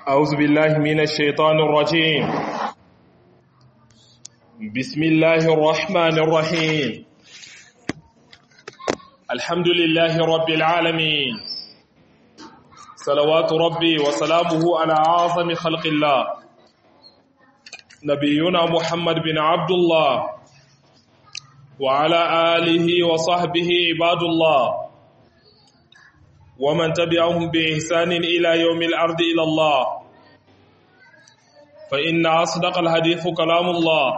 أعوذ بالله من الشيطان الرجيم بسم الله الرحمن الرحيم الحمد لله رب العالمين صلوات ربي وسلامه على أعظم خلق الله نبينا محمد بن عبد الله وعلى آله وصحبه عباد الله ومن تبعهم بإحسان إلى يوم الأرض إلى الله فإن أصدق الحديث كلام الله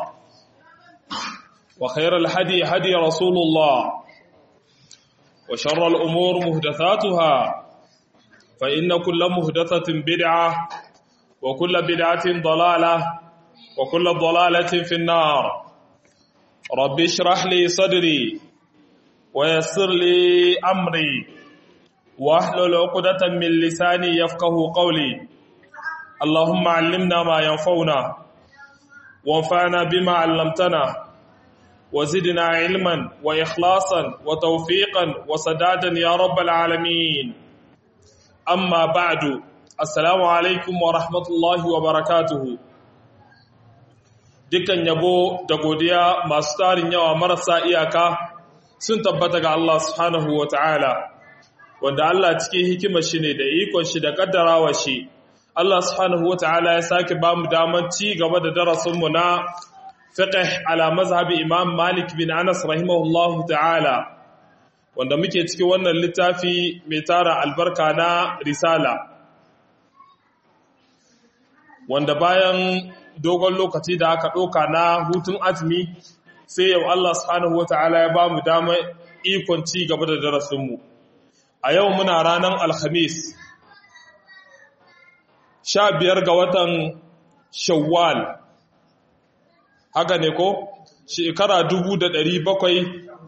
وخير الهدي هدي رسول الله وشر الأمور مهدثاتها فإن كل مهدثة بدعة وكل بدعة ضلالة وكل ضلالة في النار رب اشرح لي صدري ويسر لي أمري واحلل عقدة من لساني يفقه قولي اللهم علمنا ما ينفعنا وانفعنا بما علمتنا وزدنا علما وإخلاصا وتوفيقا وسدادا يا رب العالمين أما بعد السلام عليكم ورحمة الله وبركاته dukkan yabo da godiya masu tarin yawa marasa iyaka sun tabbata ga Allah subhanahu wa ta'ala wanda Allah cikin hikimar shi ne da ikon shi da kaddarawa shi Allah subhanahu wata'ala ya sake ba mu daman ci gaba da darasinmu na fiqh ala mazhabi Imam Malik bin Anas rahimahullahu ta'ala wanda muke cikin wannan littafi mai tara albarka na risala wanda bayan dogon lokaci da aka ɗauka na hutun azumi sai yau Allah subhanahu wata'ala ya ba mu damar ikon ci gaba da darasinmu a yau muna ranar alhamis sha biyar ga watan shawwal haka ne ko shekara dubu da ɗari bakwai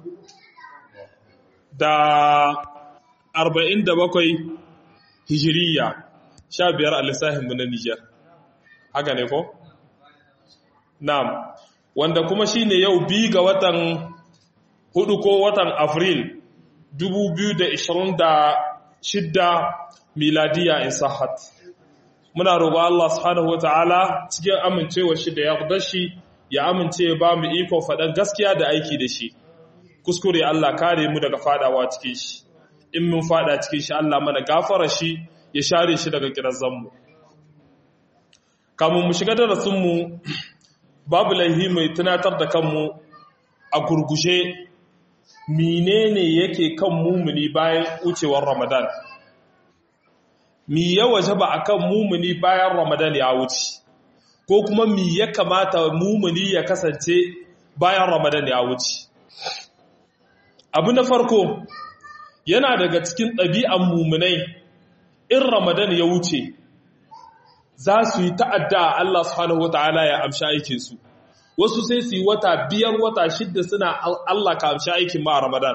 da arba'in da bakwai hijiriya sha biyar a lissahinmu na nijar haka ne ko? na'am wanda kuma shine yau bi ga watan hudu ko watan afril 2026 miladiya in sahat muna roƙon Allah subhanahu wataala cikin amincewa shi da yardar shi ya amince ba mu iko faɗan gaskiya da aiki da shi kuskure Allah kare mu daga fadawa cikin shi in mun fada cikin shi Allah mana gafara shi ya share shi daga kirazan mu kamun mu shiga darasin mu babu laihi mai tunatar da kanmu a gurgushe menene yake kan mumuni bayan wucewar Ramadan mi ya wajaba akan mumuni bayan Ramadan ya wuce ko kuma mi ya kamata mumuni ya kasance bayan Ramadan ya wuce abu na farko yana daga cikin ɗabi'an mumunai in Ramadan ya wuce za su yi ta'adda Allah subhanahu wata'ala ya amsha aikinsu wasu sai su yi wata biyar wata shidda suna Allah ka amshi aikin ma a Ramadan.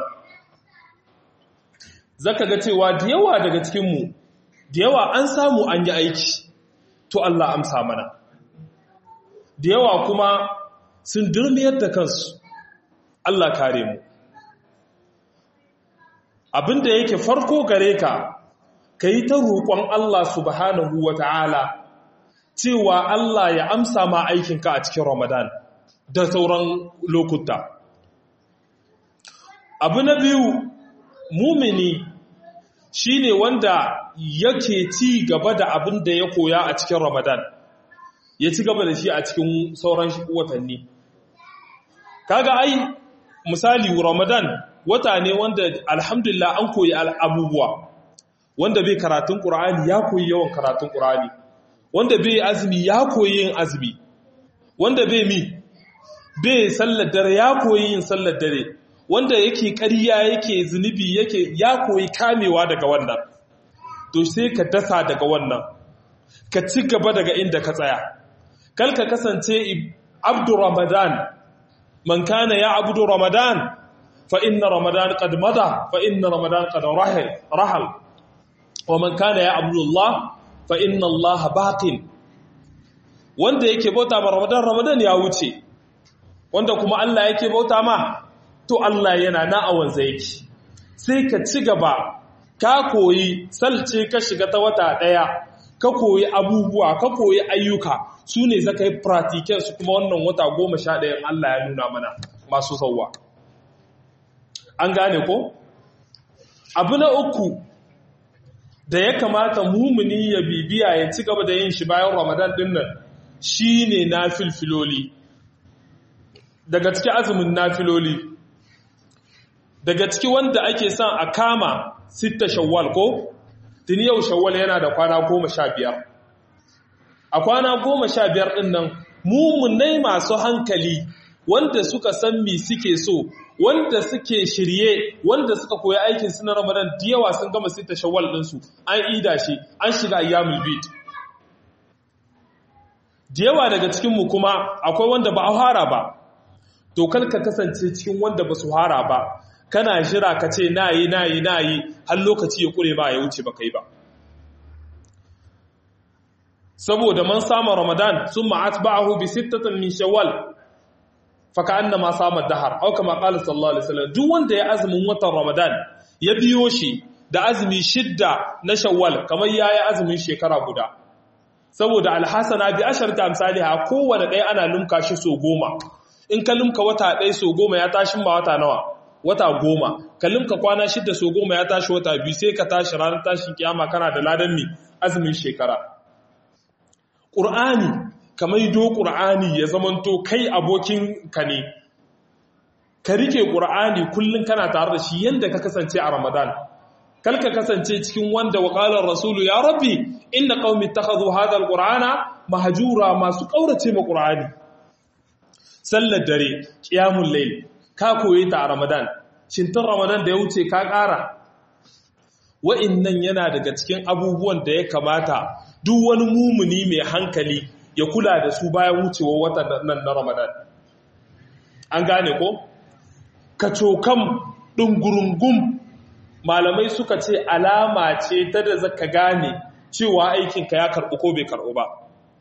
Zaka ga cewa da yawa daga cikinmu, da yawa an samu an yi aiki, to Allah amsa mana. Da yawa kuma sun durmiyar da kansu, Allah kare mu. Abinda yake farko gare ka, ka yi ta roƙon Allah subhanahu wa ta'ala, cewa Allah ya amsa ma aikinka a cikin Ramadan. da sauran lokuta. Abu na biyu, mumini shi ne wanda yake ci gaba da abin da ya koya a cikin Ramadan, ya ci gaba da shi a cikin sauran watanni. Kaga ai, misali Ramadan wata ne wanda alhamdulillah an koyi abubuwa, wanda bai karatun ƙura'ani ya koyi yawan karatun ƙura'ani, wanda bai azumi ya koyi yin azumi, wanda bai mi bai sallar dare ya koyi yin sallar dare wanda yake ƙarya yake zunubi yake ya koyi kamewa daga wannan to sai ka dasa daga wannan ka ci gaba daga inda ka tsaya kal ka kasance abdu ramadan man kana ya abdu ramadan fa inna ramadan qad mada fa inna ramadan qad rahal rahal wa man kana ya abdu allah fa inna allah baqin wanda yake bauta ma ramadan ramadan ya wuce wanda kuma Allah yake bauta ma to Allah yana na a wanza yake sai ka ci gaba ka koyi salce ka shiga ta wata daya ka koyi abubuwa ka koyi ayyuka su ne zaka yi pratiken su kuma wannan wata goma sha ɗayan Allah ya nuna mana masu sauwa an gane ko abu na uku da ya kamata mumuni ya bibiya ya ci gaba da yin shi bayan ramadan din nan shine nafilfiloli daga ciki azumin nafiloli daga ciki wanda ake son a kama sitta shawwal ko tuni yau shawwal yana da kwana goma sha biyar a kwana goma sha biyar ɗin nan mummunai masu hankali wanda suka san mi suke so wanda suke shirye wanda suka koyi aikin su na ramadan da yawa sun gama sitta shawwal ɗinsu an ida shi an shiga ayyamul bid da yawa daga cikinmu kuma akwai wanda ba a fara ba to kar ka kasance cikin wanda ba su fara ba kana jira ka ce na yi na yi na yi har lokaci ya kure ba ya wuce ba kai ba saboda man sama ramadan sun ma'at ba'ahu bi sittatin min shawwal faka anna ma sama dahar au kama qala sallallahu alaihi wasallam duk wanda ya azumin watan ramadan ya biyo shi da azumi shidda na shawwal kamar yayi azumin shekara guda saboda alhasana bi asharta amsalha kowanne ɗaya ana lumka shi so goma in ka lumka wata ɗaya so goma ya tashi ma wata nawa wata goma ka lumka kwana shidda so goma ya tashi wata biyu sai ka tashi ranar tashin kiyama kana da ladan mi azumin shekara ƙur'ani ka maido ƙur'ani ya zamanto kai abokin ka ne ka rike ƙur'ani kullum kana tare da shi yadda ka kasance a ramadan kal ka kasance cikin wanda waƙalar rasulu ya rabbi inda qaumi ittakhadhu hadha alqur'ana mahjura masu ƙaurace ma ƙur'ani sallar dare qiyamul layl ka koyi ta a ramadan shintar ramadan da ya wuce ka ƙara wa'innan yana daga cikin abubuwan da ya kamata duk wani mumuni mai hankali ya kula da su bayan wucewar watan nan na Ramadan. An gane ko? Kacokam ɗungurungun malamai suka ce alama ce ta da zaka gane cewa aikinka ya karɓu ko bai karɓu ba.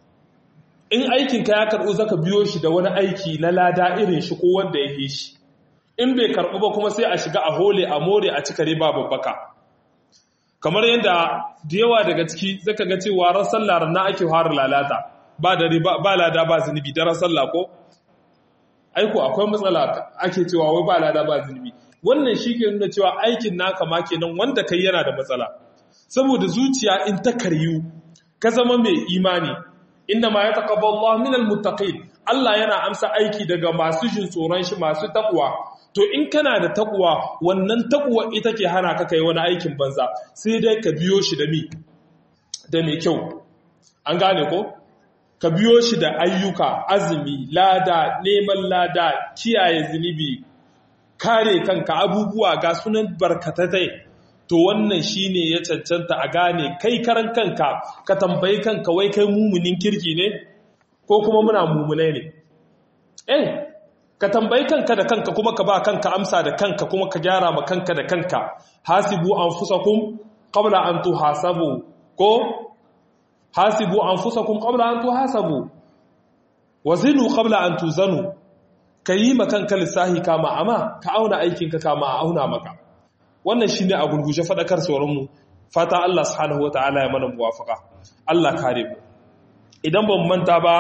In aikinka ya karɓu zaka biyo shi da wani aiki na lada irin shi ko wanda ya fi shi. In bai karɓu ba kuma sai a shiga a hole a more a cikare ba babbaka. kamar yadda da yawa daga ciki zaka ga cewa ran sallah na ake fara lalata ba da ba lada ba zunubi da ran sallah ko aiko akwai matsala ake cewa wai ba lada ba zunubi wannan shi ke nuna cewa aikin naka ma kenan wanda kai yana da matsala saboda zuciya in ta karyu ka zama mai imani inna ma yataqabbalu Allah minal muttaqin Allah yana amsa aiki daga masu jin tsoron shi masu takwa to in kana da takwa wannan takwa ita ke hana ka kai wani aikin banza sai dai ka biyo shi da mi da mai kyau an gane ko ka biyo shi da ayyuka azumi lada neman lada kiyaye zunubi kare kanka abubuwa ga sunan barkatatai to wannan shine ya cancanta a gane kai karan kanka ka tambayi kanka wai kai mumunin kirki ne ko kuma muna mumunai ne eh ka tambayi kanka da kanka kuma ka ba kanka amsa da kanka kuma ka gyara ma kanka da kanka hasibu anfusakum qabla an tuhasabu ko hasibu anfusakum qabla an tuhasabu wazinu qabla an tuzanu kayi ma kanka lissahi kama amma ka auna aikinka kama a auna maka wannan shine a gurguje fadakar sauranmu fata Allah subhanahu wataala ya mana muwafaka Allah kare mu idan ban manta ba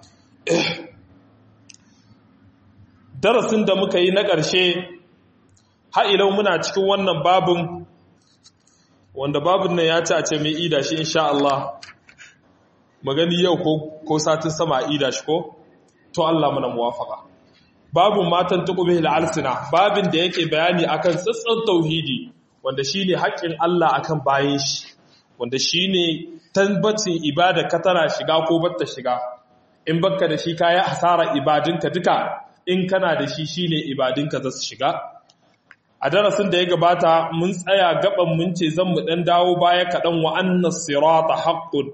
darasin da muka yi na ƙarshe ha'ilau muna cikin wannan babin wanda babin nan ya ci a ce mai ida shi insha Allah magani yau ko satin sama ida shi ko to Allah mana muwafaka babin matan tuqbihi al-alsina babin da yake bayani akan tsatsan tauhidi wanda shine haƙƙin Allah akan bayin shi wanda shine tabbacin ibada ka tana shiga ko batta shiga in baka da shi kaya hasara ibadinka duka in kana da shi shine ibadinka za su shiga a darasin da ya gabata mun tsaya gaban mun ce zan mu dan dawo baya kaɗan wa annas sirata haqqun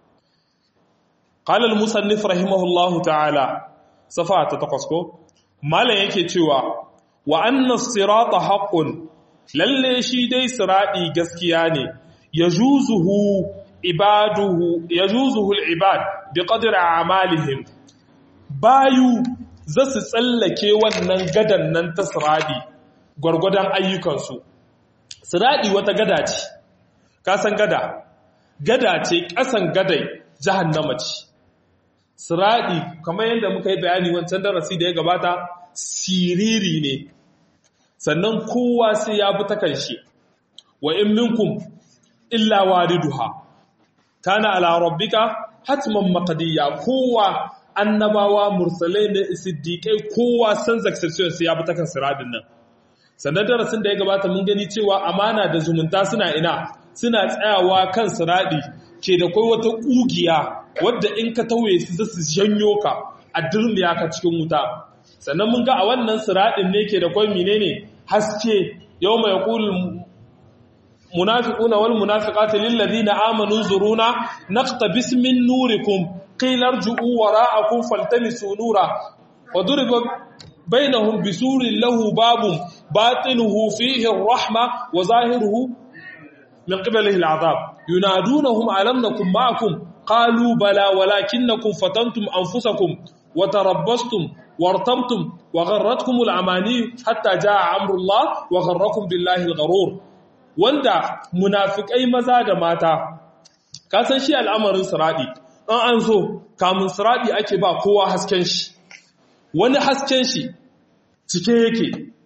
qala al-musannif rahimahullahu ta'ala safa ta takwas ko malam yake cewa wa annas sirata haqqun lalle shi dai siradi gaskiya ne yajuzuhu ibaduhu yajuzuhu al-ibad biqadri a'malihim bayu za su tsallake wannan gadan nan ta siradi gwargwadon ayyukansu siradi wata gada ce ka san gada gada ce ƙasan gadai jahannama ce siradi kamar yadda muka yi bayani wancan darasi da ya gabata siriri ne sannan kowa sai ya bi ta kanshi wa in minkum illa wariduha kana ala rabbika hatman maqdiya kowa annabawa mursalai ne siddiqai kowa san zaksaciyon sai ya bi ta kan siradin nan sannan darasin da ya gabata mun gani cewa amana da zumunta suna ina suna tsayawa kan siradi ke da kai wata kugiya wadda in ka tauye su za su janyo ka a durmiya ka cikin wuta sannan mun ga a wannan siradin ne ke da kai menene haske yau mai kulul munafiquna wal munafiqati lil ladina amanu zuruna naqtabis min nurikum qila irji'u wara'akum faltamisu nura wa duriba bainahum bisurin lahu babun batinuhu fihi ar-rahma wa zahiruhu min qibalihi al-'adab yunadunahum alam nakum ma'akum qalu bala walakinnakum fatantum anfusakum wa tarabbastum wartabtum wa gharratkum al-amani hatta jaa amru Allah wa gharrakum billahi al-gharur wanda munafikai maza da mata ka san shi al'amarin siradi an an zo kamun siradi ake ba kowa hasken shi wani hasken shi cike yake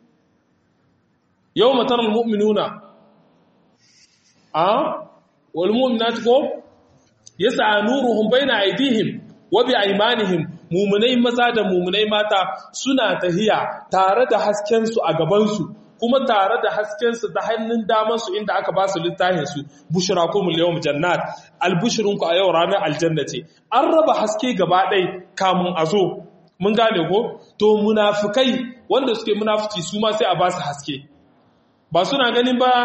yau matarar mu'minuna a wal mu'minati ko yasa nuruhum baina aydihim wa bi aymanihim mu'minai maza da mu'minai mata suna tahiya tare da hasken su a gaban su kuma tare da haskensu ta hannun damansu inda aka ba su littafinsu bushira kuma yawon jannat albishirinku a yau ranar aljanna ce an raba haske gaba ɗai kamun a zo mun gane ko to munafukai wanda suke munafuci su ma sai a ba su haske ba suna ganin ba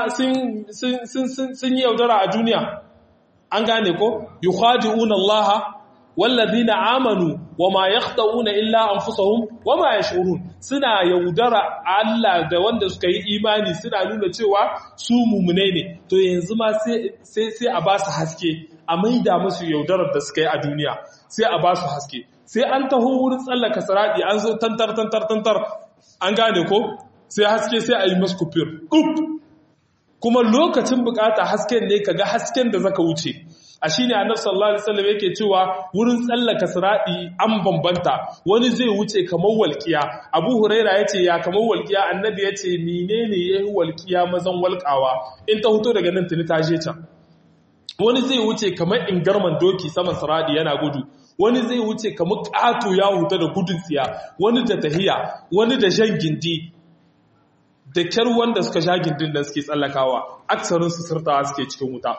sun yi yaudara a duniya an gane ko yukhadi'una allaha wallazina amanu wama yakhda'una illa anfusahum wama yash'urun suna yaudara Allah da wanda suka yi imani suna nuna cewa su mumune ne to yanzu ma sai sai a ba su haske a maida musu yaudarar da suka yi a duniya sai a ba su haske sai an taho wurin tsallaka saradi an zo tantar tantar tantar an gane ko sai haske sai a yi masu kufir kuma lokacin bukata hasken ne kaga hasken da zaka wuce a shine annabi sallallahu alaihi wasallam yake cewa wurin tsallaka siradi an bambanta wani zai wuce kamar walqiya abu huraira yace ya kamar walqiya annabi yace menene yayi walqiya mazan walqawa in ta huto daga nan tuni ta je can wani zai wuce kamar ingarman doki saman siradi yana gudu wani zai wuce kamar ƙato ya huta da gudun tsiya wani da tahiya wani da shan gindi da kyar wanda suka sha gindin da suke tsallakawa aksarin su sirtawa suke cikin wuta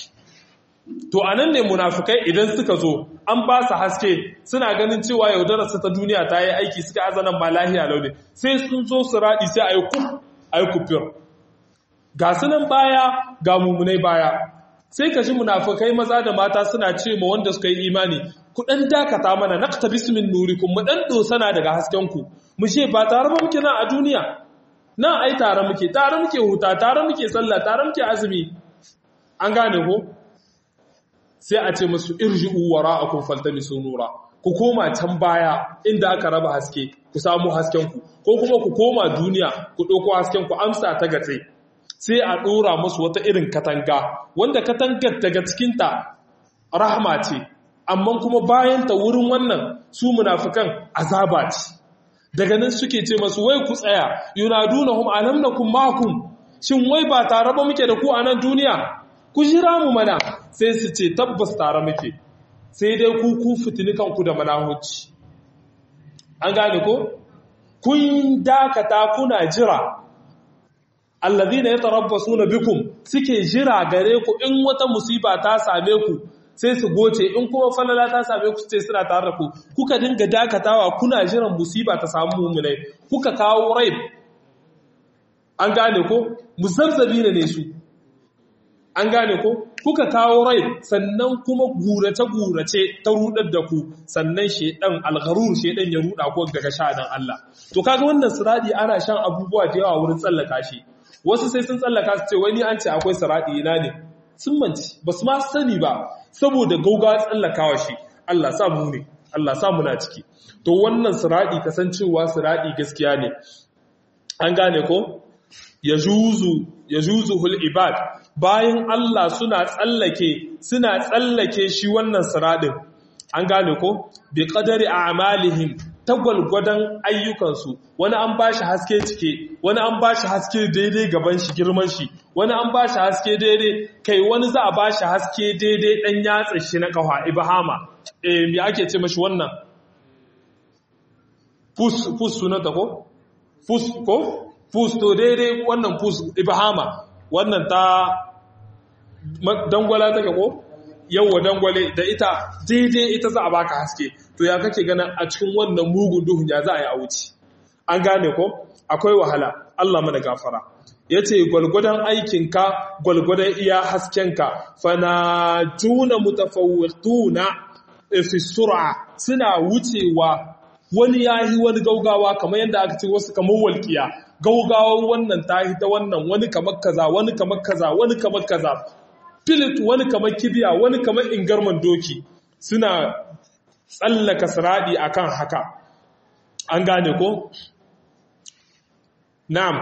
to anan ne munafukai idan suka zo an ba su haske suna ganin cewa yaudarar su ta duniya ta yi aiki suka azanan ma lahiya launi sai sun zo su raɗi sai a yi kuf a yi kufir ga sunan baya ga mummunai baya sai ka ji munafukai maza da mata suna ce ma wanda suka yi imani ku dan dakata mana naqta bismin nurikum mu dan dosana daga hasken ku mu ce ba tare ba muke nan a duniya nan ai tare muke tare muke huta tare muke sallah tare muke azumi an gane ko sai a ce musu irji'u wara'akum faltamisu nura ku koma can baya inda aka raba haske ku samu hasken ku ko kuma ku koma duniya ku dauko hasken ku amsa ta gatsai sai a ɗora musu wata irin katanga wanda katangar daga cikinta rahama ce amma kuma bayanta wurin wannan su munafikan azaba ce daga nan suke ce masu wai ku tsaya yunadunahum alam nakum ma'akum shin wai ba tare ba muke da ku a nan duniya ku jira mu mana sai su ce tabbas tare muke sai dai ku ku fitini kanku da manahuci an gane ko kun dakata kuna jira allazina yatarabbasuna bikum suke jira gare ku in wata musiba ta same ku sai su goce in kuma falala ta same ku sai suna tare da ku kuka dinga dakatawa kuna jiran musiba ta samu mu'minai kuka kawo raib an gane ko muzazzabina ne su an gane ko kuka kawo rai sannan kuma gurace-gurace ta rudar da ku sannan shedan algharur shedan ya ruda ku daga sha'anin Allah to kaga wannan siradi ana shan abubuwa da yawa wurin tsallaka shi wasu sai sun tsallaka su ce wani an ce akwai siradi ina ne sun manci ba su ma sani ba saboda gauga tsallakawa shi Allah sa mu ne Allah sa muna ciki to wannan siradi kasancewa siradi gaskiya ne an gane ko yajuzu yajuzuhul ibad bayan Allah suna tsallake suna tsallake shi wannan siradin an gane ko bi qadari a'malihim ta gwalgwadon ayyukansu wani an ba shi haske cike wani an ba shi haske daidai gaban shi girman shi wani an ba shi haske daidai kai wani za a ba shi haske daidai dan yatsa shi na kafa ibahama eh me ake ce mashi wannan fus fus sunanta ko fus ko fus to daidai wannan fus ibahama wannan ta dangwala take ko yawwa dangwale da ita daidai ita za a baka haske to ya kake ganin a cikin wannan mugun duhun ya za a yi a wuce an gane ko akwai wahala Allah mana gafara yace gwalgwadon aikinka gwalgwadon iya haskenka fana tuna mutafawwituna fi sur'a suna wucewa wani yahi wani gaugawa kamar yadda aka ce wasu kamar walƙiya gaugawar wannan tahi ta wannan wani kamar kaza wani kamar kaza wani kamar kaza filit wani kamar kibiya wani kamar ingarman doki suna tsallaka siradi akan haka an gane ko na'am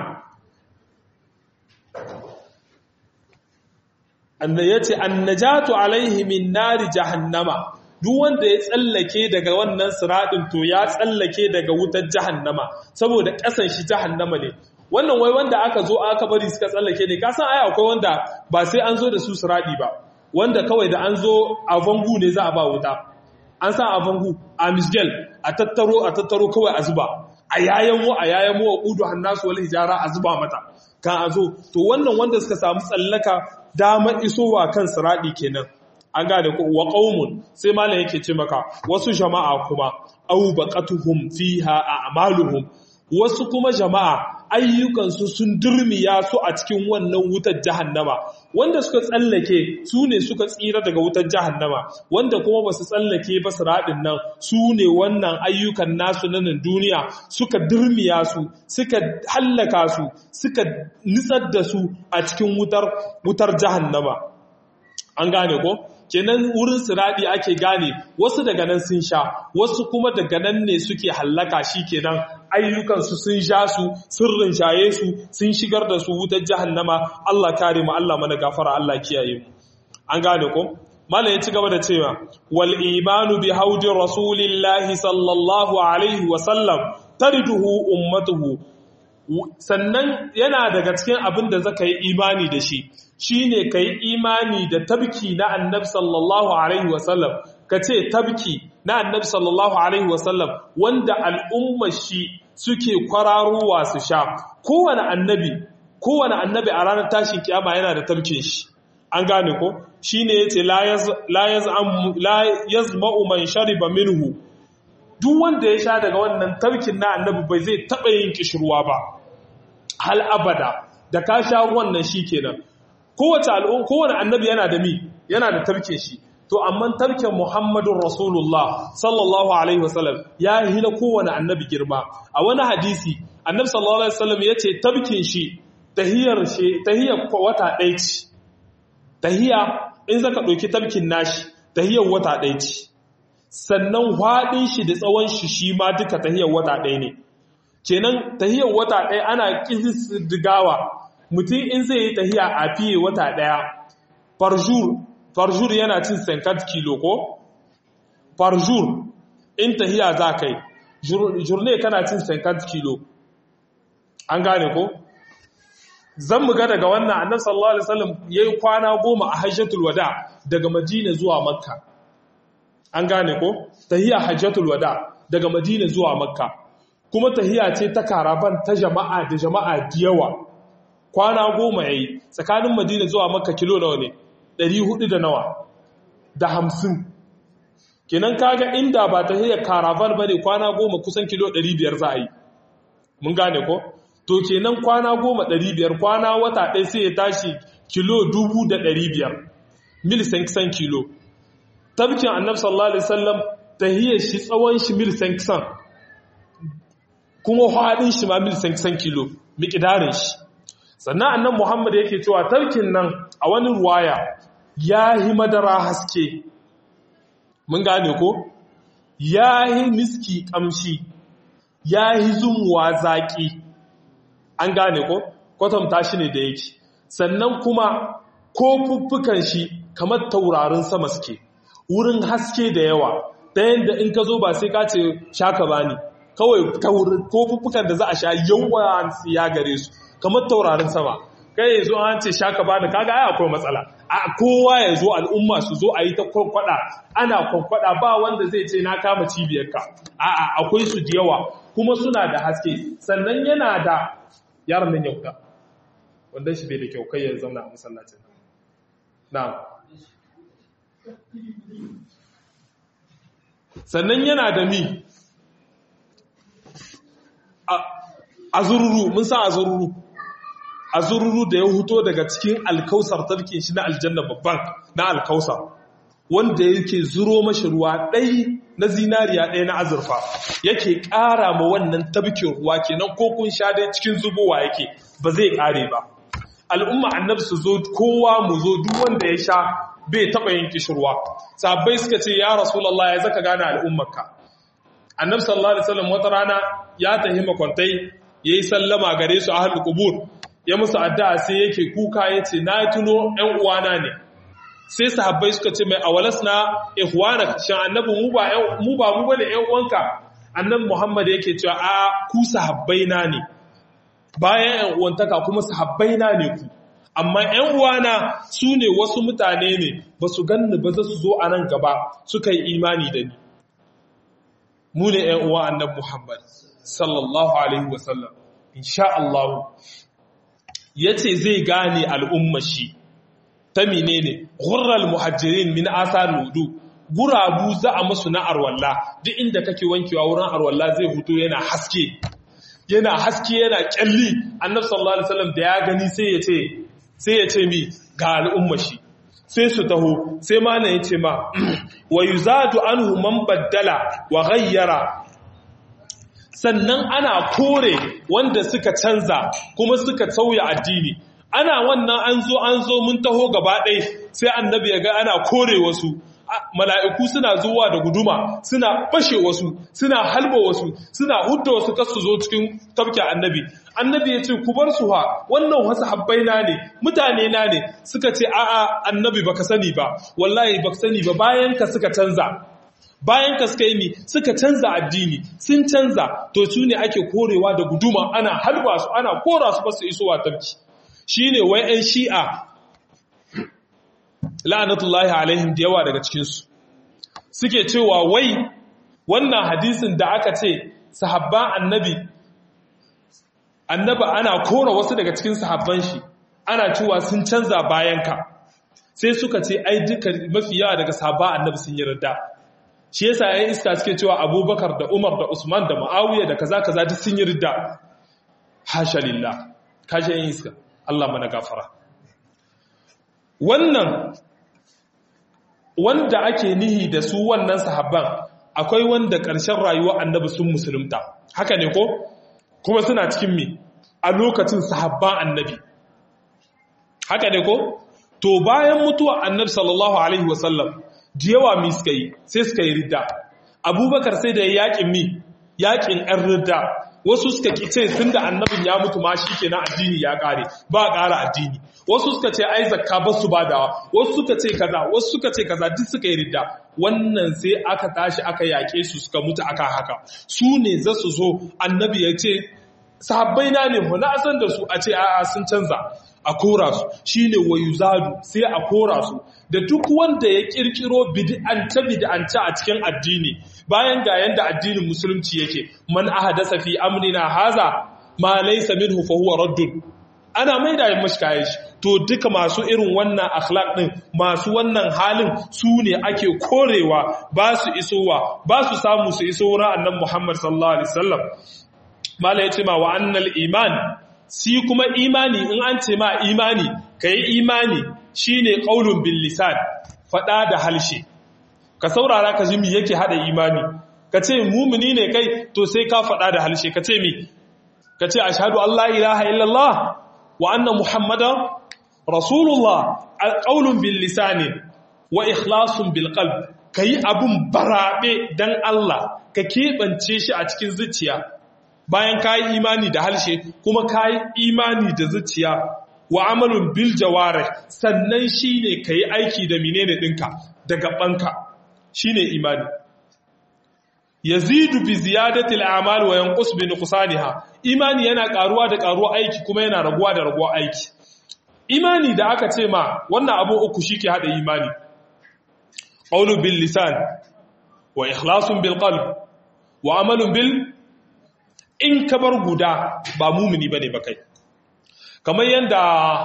anna yace annajatu alaihi min nari jahannama duk wanda ya tsallake daga wannan siradin to ya tsallake daga wutar jahannama saboda kasan shi jahannama ne wannan wai wanda aka zo aka bari suka tsallake ne kasan ai akwai wanda ba sai an zo da su siradi ba wanda kawai da an zo a vangu ne za a ba wuta an sa a vangu a misgel a tattaro a tattaro kawai a zuba a yayan mu a yayan mu wa udu hannasu wal hijara a zuba mata kan a zo to wannan wanda suka samu tsallaka damar isowa kan siradi kenan an gane ko wa qaumun sai malam yake ce maka wasu jama'a kuma au baqatuhum fiha a'maluhum wasu kuma jama'a ayyukansu sun durmiya su a cikin wannan wutar jahannama wanda suka tsallake su ne suka tsira daga wutar jahannama wanda kuma ba su tsallake ba su raɗin nan su ne wannan ayyukan nasu na nan duniya suka durmiya su suka hallaka su suka nitsar da su a cikin wutar wutar jahannama an gane ko kenan wurin siradi ake gane wasu daga nan sun sha wasu kuma daga nan ne suke hallaka shi kenan ayyukansu sun sha su sirrin shaye su sun shigar da su wutar jahannama Allah kare mu Allah mana gafara Allah kiyaye mu an gane ko malai ya ci gaba da cewa wal imanu bi haudi rasulillahi sallallahu alaihi wa sallam tariduhu ummatuhu sannan yana daga cikin abin da zaka yi imani da shi shine ka yi imani da tabki na annabi sallallahu alaihi wasallam ka ce tabki na annabi sallallahu alaihi wasallam wanda al'ummar shi suke kwararowa su sha kowane annabi kowane annabi a ranar tashin kiyama yana da tabkin shi an gane ko shine yace la la yazma'u man shariba minhu duk wanda ya sha daga wannan tabkin na annabi bai zai taba yin kishirwa ba hal abada da ka sha wannan shikenan kowace al'umma kowane annabi yana da mi yana da tarke shi to amma tarken Muhammadun Rasulullah sallallahu alaihi wasallam ya hina kowane annabi girma a wani hadisi annabi sallallahu alaihi wasallam yace tabkin shi tahiyar shi tahiyar wata ɗaya ce tahiya in zaka ɗauki tabkin nashi tahiyar wata ɗaya ce sannan hwaɗin shi da tsawon shi shi ma duka tahiyar wata ɗaya ne kenan tahiyar wata ɗaya ana ƙididdigawa mutum in zai yi tahiya a fiye wata ɗaya farjur yana cin senkat kilo ko farjur in tahiya za kai jurne kana cin senkat kilo an gane ko zan mu ga daga wannan annabi sallallahu alaihi wasallam yayi kwana goma a hajjatul wada daga madina zuwa makka an gane ko tahiya hajjatul wada daga madina zuwa makka kuma tahiya ce ta karaban ta jama'a da jama'a da yawa kwana goma ya yi tsakanin madina zuwa maka kilo nawa ne ɗari hudu da nawa da hamsin kenan kaga inda ba ta hiyar karavan ba ne kwana goma kusan kilo ɗari biyar za a yi mun gane ko to kenan kwana goma ɗari biyar kwana wata ɗai sai ya tashi kilo dubu da ɗari biyar mil sankisan kilo tabbakin annab sallallahu alaihi wasallam ta hiyar shi tsawon shi mil sankisan kuma haɗin shi ma mil sankisan kilo miƙidarin shi sannan annan Muhammad yake cewa tarkin nan a wani ruwaya ya yi madara haske mun gane ko ya yi miski kamshi ya yi zumuwa zaƙi an gane ko kwatanta shi ne da yake sannan kuma ko fuffukan shi kamar taurarin sama suke wurin haske da yawa ta yadda in ka zo ba sai ka ce shaka bani kawai ko fuffukan da za a sha yawan ya gare su kamar taurarin sama kai ya zo an ce shaka bani kaga ai akwai matsala a kowa ya zo al'umma su zo a yi ta kwakwada ana kwakwada ba wanda zai ce na kama cibiyarka a'a akwai su da yawa kuma suna da haske sannan yana da yaron nan yauka wanda shi bai da kyau kai ya zauna a masallacin na sannan yana da mi azururu mun sa azururu azururu da ya huto daga cikin alkausar tarkin shi na aljanna babban na alkausar wanda yake zuro mashi ruwa ɗai na zinariya ɗaya na azurfa yake ƙara ma wannan tabkin ruwa kenan ko kun sha dai cikin zubowa yake ba zai ƙare ba al'umma annabi su zo kowa mu zo duk wanda ya sha bai taɓa yin kishirwa sabbai suka ce ya rasulallah ya zaka gane al'ummarka annabi sallallahu alaihi wasallam wata rana ya tahi makwantai yayi sallama gare su ahlul qubur ya musu addu'a sai yake kuka yace na tuno ɗan uwana ne sai sahabbai suka ce mai awalasna ihwana shin annabi mu ba mu ba mu bane ƴan uwanka annabi Muhammad yake cewa a ku sahabbai na ne bayan ƴan uwantaka kuma sahabbai na ne ku amma ƴan uwana su ne wasu mutane ne ba su ganni ba za su zo a nan gaba suka yi imani da ni mu ne ƴan uwa annabi Muhammad sallallahu alaihi wasallam insha Allah yace zai gane al'ummar shi ta menene ghurral muhajjirin min asar wudu gurabu za a musu na arwalla duk inda kake wankewa wurin arwalla zai huto yana haske yana haske yana kyalli annabi sallallahu alaihi wasallam da ya gani sai ya ce sai ya ce mi ga al'umma shi sai su taho sai malam ya ce ma wa yuzadu anhu man baddala wa ghayyara sannan ana kore wanda suka canza kuma suka sauya addini ana wannan an zo an zo mun taho gaba ɗai sai annabi ya ga ana kore wasu mala'iku suna zuwa da guduma suna bashe wasu suna halba wasu suna hudda wasu kasu zo cikin tafkin annabi annabi ya ce ku bar su ha wannan wasu habbai na ne mutane na ne suka ce a'a annabi baka sani ba wallahi baka sani ba bayan ka suka canza bayan ka suka yi mi suka canza addini sun canza to su ne ake korewa da guduma ana halba su ana kora su ba su isowa tafki shi ne wai ‘yan shi'a la'anatullahi alaihim da yawa daga cikinsu suke cewa wai wannan hadisin da aka ce sahabban annabi annaba ana kora wasu daga cikin sahabban shi ana cewa sun canza bayanka sai suka ce ai duka mafi yawa daga sahabban annabi sun yi radda shi yasa yayin iska suke cewa abubakar da umar da usman da ma'awiya da kaza kaza duk sun yi ridda hasha lillah kashe yin iska Allah mana gafara wannan wanda ake nihi da su wannan sahabban akwai wanda ƙarshen rayuwa annabi sun musulunta haka ne ko kuma suna cikin mi a lokacin sahabban annabi haka ne ko to bayan mutuwa annabi sallallahu alaihi wasallam da yawa mi suka yi sai suka yi ridda abubakar sai da yaƙin mi yaƙin ɗan ridda wasu suka ce tun da annabin ya mutu ma shi kenan addini ya ƙare ba ƙara addini wasu suka ce ai zakka ba su badawa wasu suka ce kaza wasu suka ce kaza duk suka yi ridda wannan sai aka tashi aka yaƙe su suka mutu aka haka su ne za su zo annabi ya ce sahabbai na ne na san da su a ce a'a sun canza a kora su shine wayuzadu sai a kora su da duk wanda ya kirkiro bid'anta bid'anta a cikin addini bayan ga yanda addinin musulunci yake man ahdasa fi amrina haza ma laysa minhu fa huwa raddun ana maida yin mashi kayan shi to duka masu irin wannan akhlaq din masu wannan halin su ne ake korewa ba su isowa ba su samu su iso wurin annabi Muhammad sallallahu alaihi wasallam mala yace ma wa annal iman si kuma imani in an ce ma imani kai imani shine qaulun bil lisan fada da halshe ka saurara ka ji me yake hada imani ka ce mumini ne kai to sai ka fada da halshe ka ce mi ka ce ashhadu an la ilaha illallah wa anna muhammadan rasulullah alqaulun bil lisani wa ikhlasun bil qalb kai abun barabe dan Allah ka kebance shi a cikin zuciya bayan ka yi imani da harshe kuma ka yi imani da zuciya wa amalun bil jawarih sannan shine kai aiki da menene dinka da gabanka shine imani yazidu bi ziyadati al-a'mal wa yanqus bi nuqsaniha imani yana karuwa da karuwa aiki kuma yana raguwa da raguwa aiki imani da aka ce ma wannan abu uku shike hada imani qawlu bil lisan wa ikhlasun bil qalb wa amalun bil in kabar guda ba mumini bane ba kai kamar yanda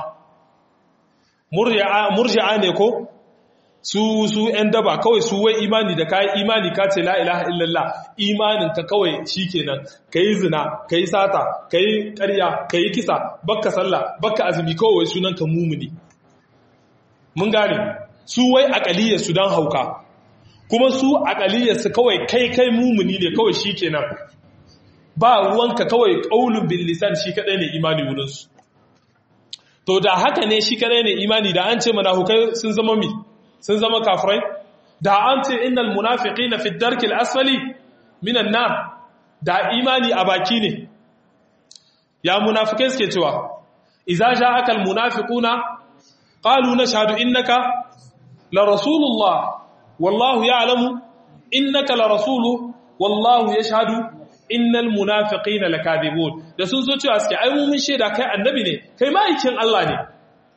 murji'a ne ko su su ‘yan daba kawai su wai imani da kayi imani ka ce la'ilaha illallah imanin ka kawai shi kenan ka yi zina ka yi sata ka yi ƙarya ka yi kisa bakka sallah bakka azumi kawai sunan ka mumuni mun gane su wai aƙaliyar su don hauka kuma su aƙaliyar su kawai kai kai mumuni ne kawai shi kenan ba ruwanka kawai ƙaunin bin lisan shi kaɗai ne imani wurinsu to da haka ne shi kaɗai ne imani da an ce mana hukai sun zama mi sun zama kafirai da an ce innal munafiqina fi darkil asfali minan nar da imani a baki ne ya munafikai suke cewa idza ja'aka al munafiquna qalu nashhadu innaka la rasulullah wallahu ya'lamu innaka la rasuluhu wallahu yashhadu innal munafiqina lakadibun da sun zo cewa suke ai mun shaida kai annabi ne kai ma'aikin Allah ne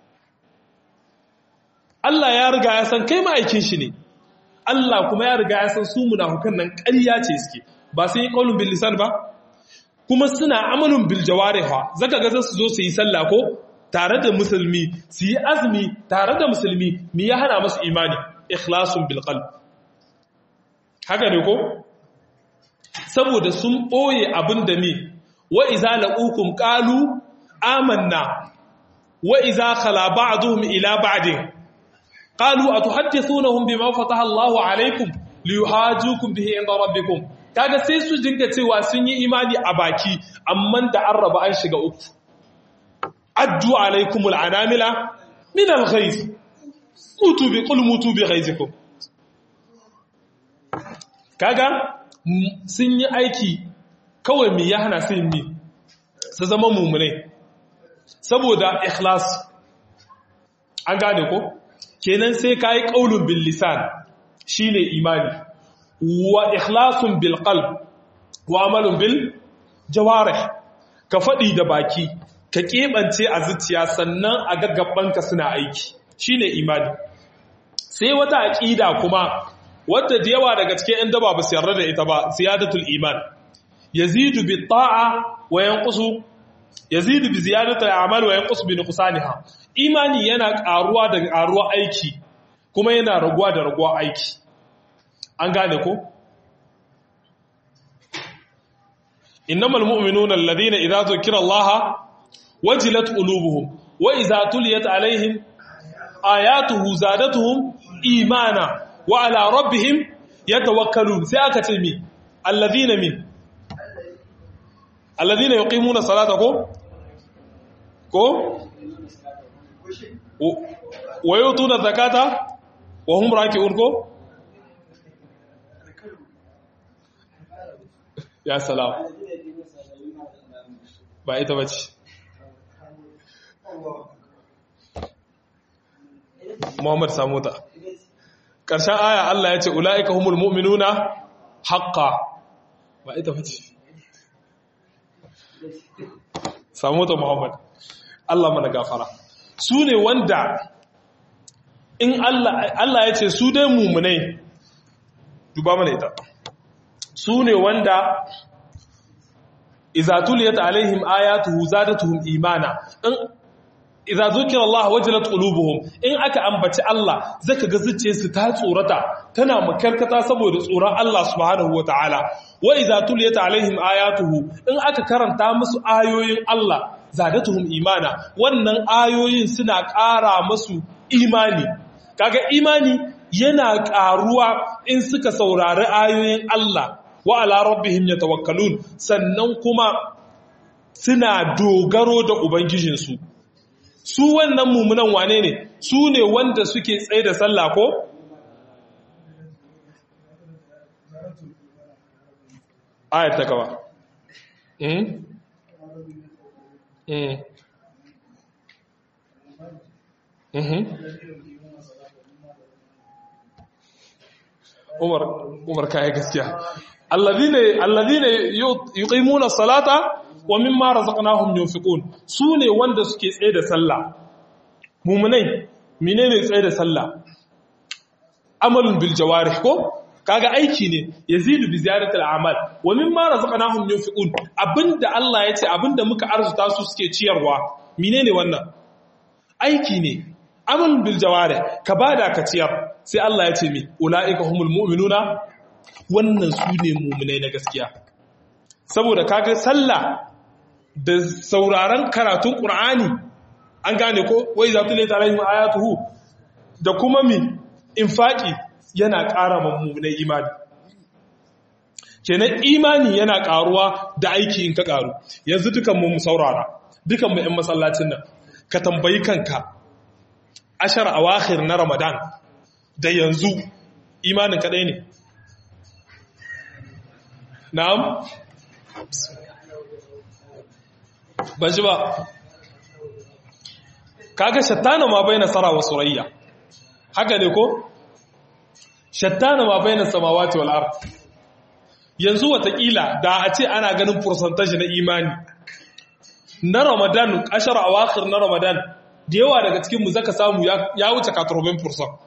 Allah ya riga ya san kai ma'aikin shi ne Allah kuma ya riga ya san su munafukan nan ƙarya ce suke ba sun yi qaulun bil lisan ba kuma suna amalun bil jawariha zaka ga su zo su yi sallah ko tare da musulmi su yi azumi tare da musulmi mi ya hana musu imani ikhlasun bil qalb haka ne ko saboda sun ɓoye abin da mi wa iza laqukum qalu amanna wa iza khala ba'duhum ila ba'din qalu atuhaddithunahum bima fataha Allahu alaykum liyuhajukum bihi inda rabbikum kaga sai su dinga cewa sun yi imani a baki amma da an raba an shiga uku addu alaykumul anamila min al-ghayz mutu bi qul mutu bi ghayzikum kaga sun yi aiki kawai mai ya hana sun yi su zama mummunai saboda ikhlas an gane ko kenan sai ka yi ƙaunin bil lisan shi ne imani wa ikhlasun bil qalb wa amalun bil jawarih ka faɗi da baki ka keɓance a zuciya sannan a gaggabanka suna aiki shi ne imani sai wata aƙida kuma wadda da yawa daga cikin ‘yan daba ba su yarda da ita ba ziyadatul iman yazidu bi ta'a wa yanqusu yazidu bi ziyadatul a'mal wa yanqusu bi nuqsaniha imani yana karuwa da karuwa aiki kuma yana raguwa da raguwa aiki an gane ko innamal mu'minuna alladhina idza zukira allaha wajilat qulubuhum wa idza tuliyat alaihim ayatuhu zadatuhum imana wa ala rabbihim yatawakkalun sai aka ce mi alladhina min alladhina yuqimuna salata ko ko wa yutuna zakata wa hum raki'un ko ya salam ba ita bace Muhammad Samuta ƙarshen aya Allah ya ce ula'ika humul mu'minuna haƙƙa ba ita fice samu ta Muhammad Allah mana gafara su ne wanda in Allah ya ce su dai mummunai duba mana ita su ne wanda izatuliyat alaihim ayatuhu zadatuhum imana in idza zukira Allah wajilat qulubuhum in aka ambaci Allah zaka ga zuciyarsu ta tsorata tana makarkata saboda tsoron Allah subhanahu wataala wa idza tuliyat alaihim ayatuhu in aka karanta musu ayoyin Allah zadatuhum imana wannan ayoyin suna ƙara musu imani kaga imani yana ƙaruwa in suka saurari ayoyin Allah wa ala rabbihim yatawakkalun sannan kuma suna dogaro da ubangijinsu su wannan mummunan wane ne su ne wanda suke tsaye da sallah ko ayat ta gaba Umar Umar kai gaskiya alladhina alladhina yuqimuna salata wa mimma razaqnahum yunfiqun sune wanda suke tsaye da sallah mu'minai menene tsaye da sallah amalun bil jawarih ko kaga aiki ne yazidu bi ziyaratil a'mal wa mimma razaqnahum yunfiqun abinda Allah yace abinda muka arzuta su suke ciyarwa menene wannan aiki ne amalun bil jawarih ka bada ka ciyar sai Allah ya ce mi ulaika humul mu'minuna wannan su ne mu'minai na gaskiya saboda kaga sallah da sauraron karatun qur'ani an gane ko wai za tulita alaihim ayatuhu da kuma mi infaki yana ƙara mummunai imani kenan imani yana ƙaruwa da aiki in ka ƙaru yanzu dukan mu saurara dukan mu 'yan masallacin nan ka tambayi kanka ashar awakhir na ramadan da yanzu imanin kaɗai ne na'am ban ji ba kaga shattana ma bai nasara wa surayya haka ne ko shattana ma bai na samawati wal ard yanzu watakila da a ce ana ganin percentage na imani na ramadan ashar awakhir na ramadan da yawa daga cikin mu zaka samu ya wuce 40%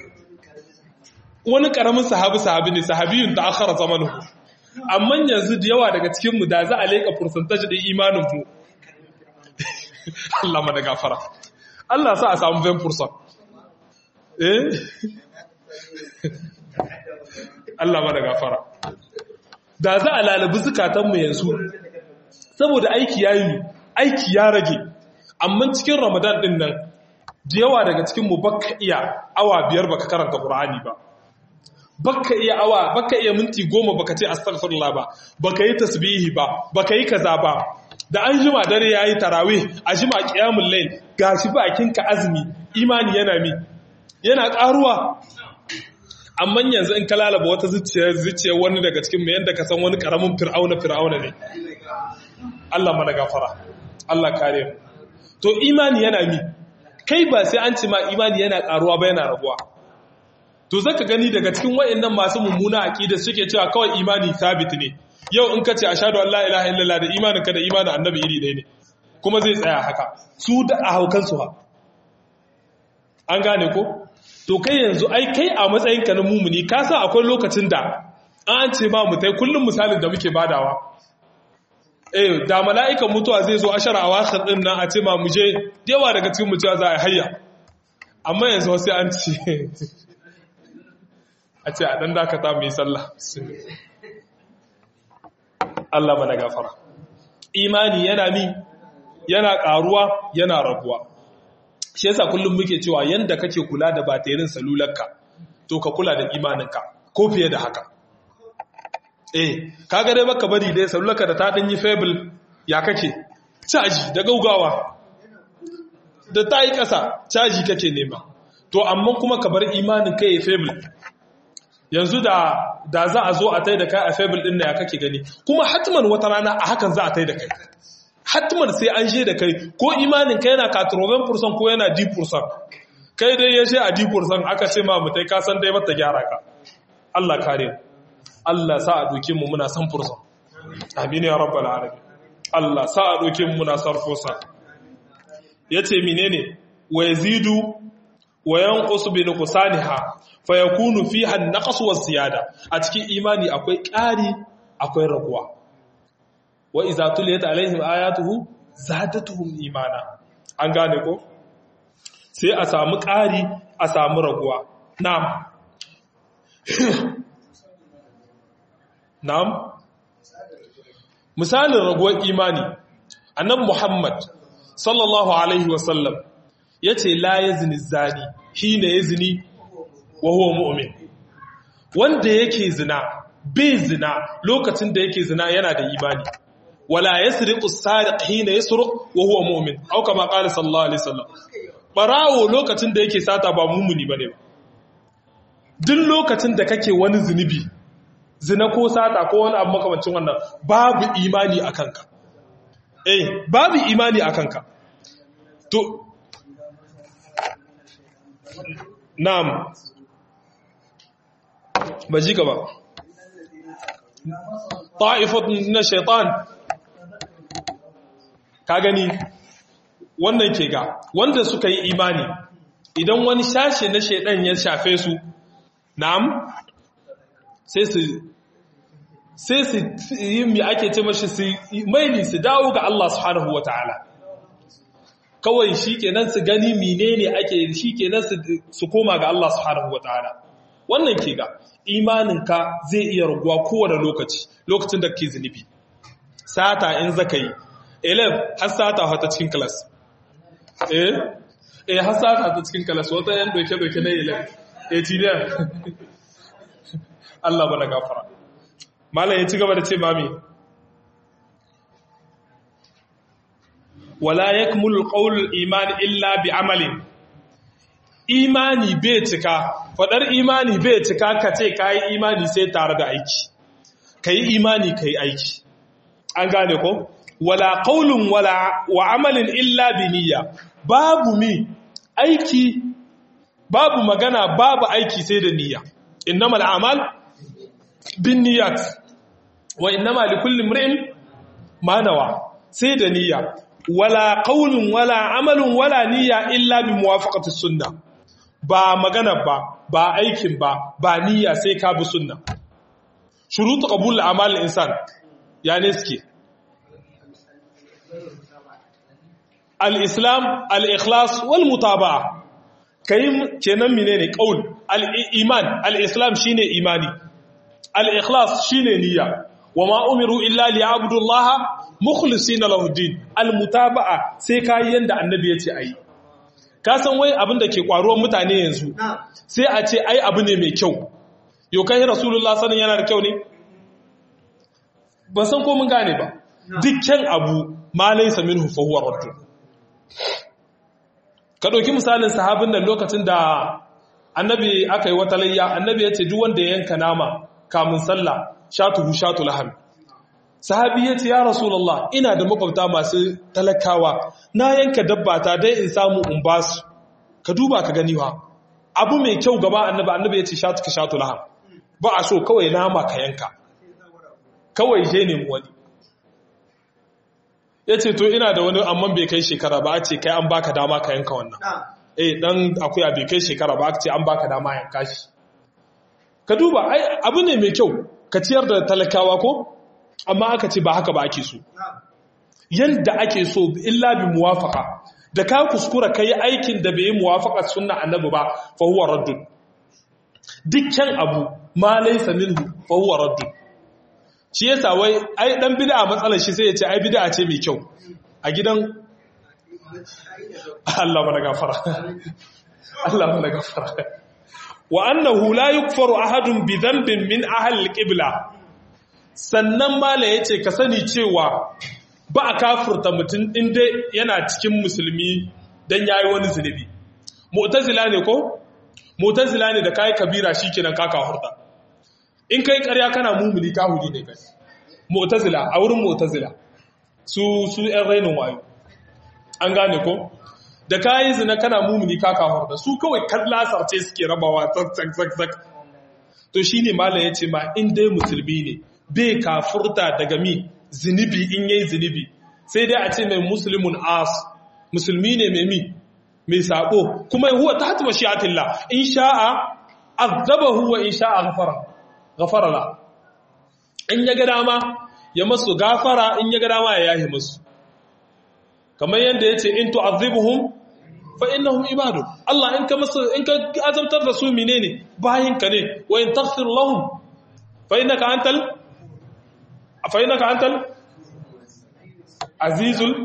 wani karamin sahabi sahabi ne sahabiyun da akhara zamanuhu amma yanzu da yawa daga cikin mu da za a leka percentage din imanin mu Allah mana gafara Allah sa a samu 20% eh Allah mana gafara da za a lalabi zukatanmu yanzu saboda aiki ya yi aiki ya rage amma cikin ramadan din nan da yawa daga cikinmu baka iya awa biyar baka karanta ƙur'ani ba baka iya awa baka iya minti goma baka ce astaghfirullah ba baka yi tasbihi ba baka yi kaza ba da an jima dare yayi tarawih a jima qiyamul layl gashi bakin ka azumi imani yana mi yana karuwa amma yanzu in ka lalaba wata zuciya zuciya wani daga cikin mu yanda ka san wani karamin fir'auna fir'auna ne Allah mana gafara Allah kare mu to imani yana mi kai ba sai an ce ma imani yana karuwa ba yana raguwa to zaka gani daga cikin wayannan masu mummuna aqida suke cewa kawai imani sabit ne yau in ka ce ashhadu an la ilaha illallah da imanin ka da imanin annabi iri ɗaya ne kuma zai tsaya haka su da a haukan su ha an gane ko to kai yanzu ai kai a matsayinka na mumuni ka sa akwai lokacin da an ce ma mutai kullum misalin da muke badawa eh da mala'ikan mutuwa zai zo ashara a wakar din nan a ce ma mu je yawa daga cikin mu cewa za a hayya amma yanzu sai an ce a ce a dan dakata mu yi sallah Allah mana gafara imani yana mi yana karuwa yana raguwa shi yasa kullum muke cewa yanda kake kula da batirin salularka to ka kula da imaninka ko fiye da haka eh kaga dai baka bari dai salularka da ta dan yi fable ya kake caji da gaugawa da ta yi ƙasa caji kake nema to amma kuma ka bar imanin kai ya fable yanzu da da za a zo a tai da kai a fable din da ya kake gani kuma hatman wata rana a hakan za a tai da kai hatman sai an je da kai ko imanin kai yana 80% ko yana 10% kai dai ya je a 10% aka ce ma mutai ka san dai mata gyara ka Allah kare Allah sa a doke mu muna san fursa amin ya rabbal alamin Allah sa a doke mu muna san fursa yace menene wa yazidu wa yanqusu bi nuqsaniha fa yakunu fiha an-naqs wa ziyada a cikin imani akwai ƙari akwai raguwa wa iza tuliyat alaihim ayatuhu zadatuhum imana an gane ko sai a samu ƙari a samu raguwa na'am na'am misalin raguwar imani annabi muhammad sallallahu alaihi wasallam yace la yazni zani hina yazni wa huwa mu'min wanda yake zina bai zina lokacin da yake zina yana da imani wala yasriqu as-sariq hina yasruq wa huwa mu'min aw kama qala sallallahu alaihi wasallam barawo lokacin da yake sata ba mumuni bane ba duk lokacin da kake wani zunubi zina ko sata ko wani abu makamancin wannan babu imani a kanka eh babu imani a kanka to na'am ba ji gaba ta'ifatun na shaitan ka gani wannan ke ga wanda suka yi imani idan wani shashe na shaidan ya shafe su na'am sai su sai su yi mi ake ce mashi su maili su dawo ga Allah subhanahu wa ta'ala kawai shi kenan su gani menene ake shi kenan su koma ga Allah subhanahu wa ta'ala wannan ke ga imaninka zai iya raguwa kowane lokaci lokacin da ke zunubi sata in zaka yi elef har sata wata cikin class eh eh har sata ta cikin class wata yan doke doke na elef eh tiliyan Allah bana gafara malam ya ci gaba da ce mami wala yakmulu qawlul iman illa bi amalin imani bai cika fadar imani bai cika ka ce kai imani sai tare da aiki kai imani kai aiki an gane ko wala qawlun wala wa amalin illa bi niyya babu mi aiki babu magana babu aiki sai da niyya innamal a'mal bin niyyat wa innama likulli imrin ma nawa sai da niyya wala qaulun wala amalun wala niyya illa bi muwafaqati sunna ba magana ba ba aikin ba ba niyya sai ka bi sunna shurutu qabul amal insan ya ne suke al-islam al-ikhlas wal mutaba'a kai kenan menene qaul al-iman al-islam shine imani al-ikhlas shine niyya wama umiru illa liya'budu allaha mukhlisina lahu din al-mutaba'a sai kai yanda annabi yace ayi ka san wai abin da ke kwaruwar mutane yanzu sai a ce ai abu ne mai kyau yau kai rasulullah sanin yana da kyau ne ban san ko mun gane ba dukkan abu ma laysa minhu fa huwa radd ka dauki misalin sahabin nan lokacin da annabi aka yi wata layya annabi ya ce duk wanda ya yanka nama kamun sallah shatuhu shatu laham sahabi ya ce ya rasulullah ina da makwabta masu talakawa na yanka dabba ta dai in samu in ba su ka duba ka gani wa abu mai kyau gaba annabi annabi ya ce shatu ka shatu laham ba a so kawai nama ka yanka kawai je ne wani ya ce to ina da wani amman bai kai shekara ba a ce kai an baka dama ka yanka wannan eh dan akuya bai kai shekara ba a ce an baka dama yanka shi ka duba ai abu ne mai kyau ka ciyar da talakawa ko amma aka ce ba haka ba ake so yanda ake so illa bi muwafaqa da ka kuskura kai aikin da bai muwafaqa sunna annabi ba fa huwa raddun dukkan abu ma laysa minhu fa huwa raddun shi yasa wai ai dan bid'a matsalar shi sai ya ce ai bid'a ce mai kyau a gidan Allah mana gafara Allah mana gafara wa annahu la yukfaru ahadun bi dhanbin min ahli al-qibla sannan mala yace ka sani cewa ba a kafirta mutum inda yana cikin musulmi dan yayi wani zunubi mu'tazila ne ko mu'tazila ne da kai kabira shikenan ka kafirta in kai ƙarya kana mumuni kahuri ne kai mu'tazila a wurin mu'tazila su su ɗan rainin wayo an gane ko da kayi zina kana mumuni ka kafirta su kawai kallasar ce suke rabawa tsak tsak tsak to shine malam yace ma in dai musulmi ne bai kafurta daga mi zinubi in yayi zinubi sai dai a ce mai muslimun as musulmi ne mai mi mai sako kuma huwa tahta mashi'atillah in sha'a azabahu wa in sha'a ghafara ghafara la in ya ga dama ya masu gafara in ya ga dama ya yahi musu kamar yadda yace in tu'adhibuhum fa innahum ibadu Allah in ka masu in ka azabtar da su menene bayin ka ne wa in taghfir lahum fa innaka antal fa innaka antal azizul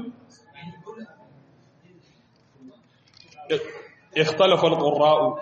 اختلف القراء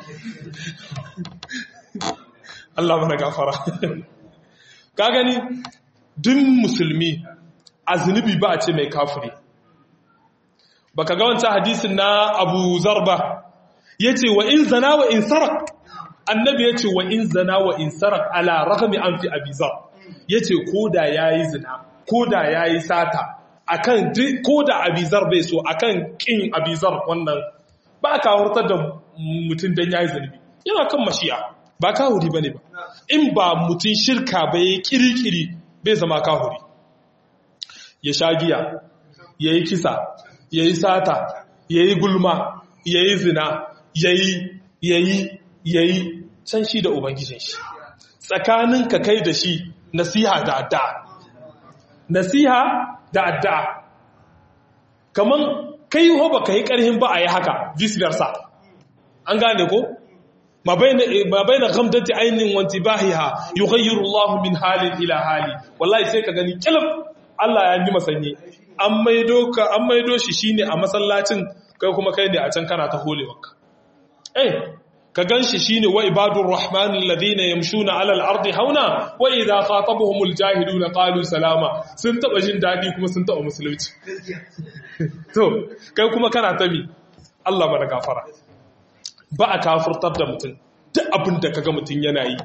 Allah mana gafara ka gani duk musulmi a zunubi ba a ce mai kafiri baka ga wancan hadisin na Abu Zarba yace wa in zana wa in sarak annabi yace wa in zana wa in sarak ala ragmi an fi Abi Zar yace koda yayi zina koda yayi sata akan koda Abi Zar bai so akan kin Abi Zar wannan ba ka hurtar da mutum dan yayi zunubi yana kan mashi'a ba kahuri bane ba in ba mutum shirka ba yayi kirikiri bai zama kahuri ya sha giya yayi kisa yayi sata yayi gulma yayi zina yayi yayi yayi can shi da ubangijin shi tsakaninka kai da shi nasiha da addu'a nasiha da addu'a kaman kai ho baka yi karhin ba a yi haka vice versa an gane ko ma baina ghamdati ainin wa intibahiha yughayyiru Allah min halin ila hali wallahi sai ka gani kilif Allah ya yi masanye an maido ka an maido shi shine a masallacin kai kuma kai ne a can kana ta holewarka eh ka ganshi shine wa ibadur rahmanil ladina yamshuna ala al-ardi hauna wa idha khatabuhumul jahiluna qalu salama sun taba jin dadi kuma sun taba musulunci to kai kuma kana ta mi Allah mana gafara ba a kafurtar da mutum duk abin da kaga mutum yana yi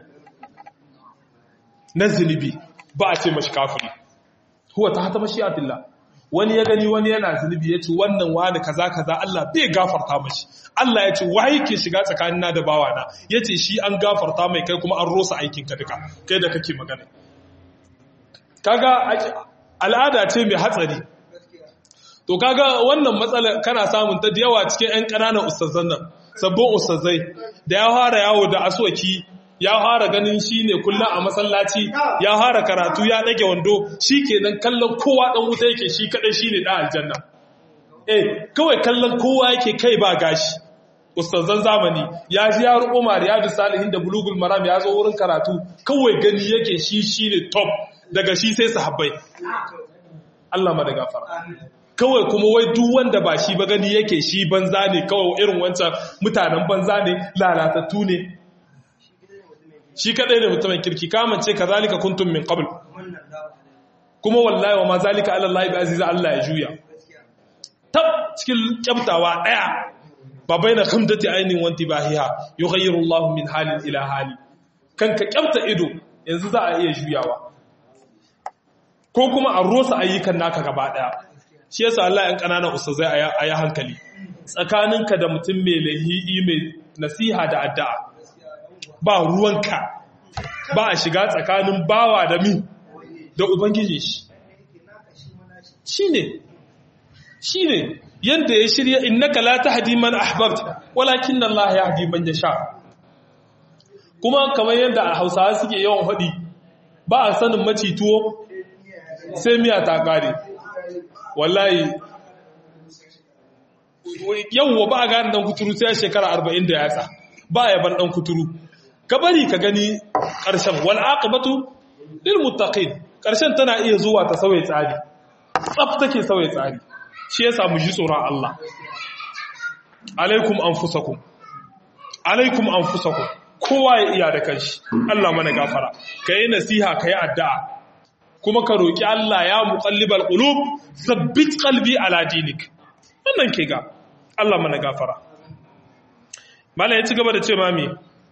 na zunubi ba a ce mashi kafiri huwa ta hata mashi'atillah wani ya gani wani yana zunubi ya ce wannan wani kaza kaza Allah bai gafarta mashi Allah ya ce wa yake shiga tsakanina da bawana ya ce shi an gafarta mai kai kuma an rosa aikinka duka kai da kake magana kaga al'ada ce mai hatsari to kaga wannan matsala kana samun ta da yawa cikin 'yan ƙananan ustazan nan sabbin ustazai da ya fara yawo da aswaki ya fara ganin shi ne kullum a masallaci ya fara karatu ya ɗage wando shi kenan kallon kowa ɗan wuta yake shi kaɗai shi ne ɗan aljanna eh kawai kallon kowa yake kai ba gashi ustazan zamani ya ji ya ruɓo mariyadu salihin da bulugul maram ya zo wurin karatu kawai gani yake shi shi ne top daga shi sai sahabbai Allah ma da gafara kawai kuma wai duk wanda ba shi ba gani yake shi banza ne kawai irin wancan mutanen banza ne lalatattu ne shi kadai ne mutumin kirki kamance kazalika kuntum min qabl kuma wallahi wa ma zalika ala Allah bi aziza Allah ya juya tab cikin kyamtawa daya ba baina khamdati ainin wanti bahiha yughayyiru Allah min halin ila hali kanka kyamta ido yanzu za a iya juyawa ko kuma a rosa ayyukan naka gaba daya shi yasa Allah ‘yan ƙananan ustazai a yi hankali tsakaninka da mutum mai lahi'i mai nasiha da addu'a ba ruwanka ba a shiga tsakanin bawa da mi da ubangiji shi shi ne shi ne yadda ya shirya innaka la tahdi man ahbabta walakin Allah ya hadi man yasha kuma kamar yadda a Hausawa suke yawan faɗi ba a sanin maci tuwo sai miya ta kare wallahi yawwa ba a gane dan kuturu sai shekara arba'in da yatsa ba ya ban dan kuturu ka bari ka gani ƙarshen wal aqibatu lil muttaqin ƙarshen tana iya zuwa ta sauye tsari tsaf take sauye tsari shi yasa mu ji tsoron Allah alaikum anfusakum alaikum anfusakum kowa ya iya da kanshi Allah mana gafara kai nasiha kai addu'a kuma ka roƙi Allah ya muqallibal qulub sabbit qalbi ala dinik wannan ke ga Allah mana gafara mala ya ci gaba da ce mami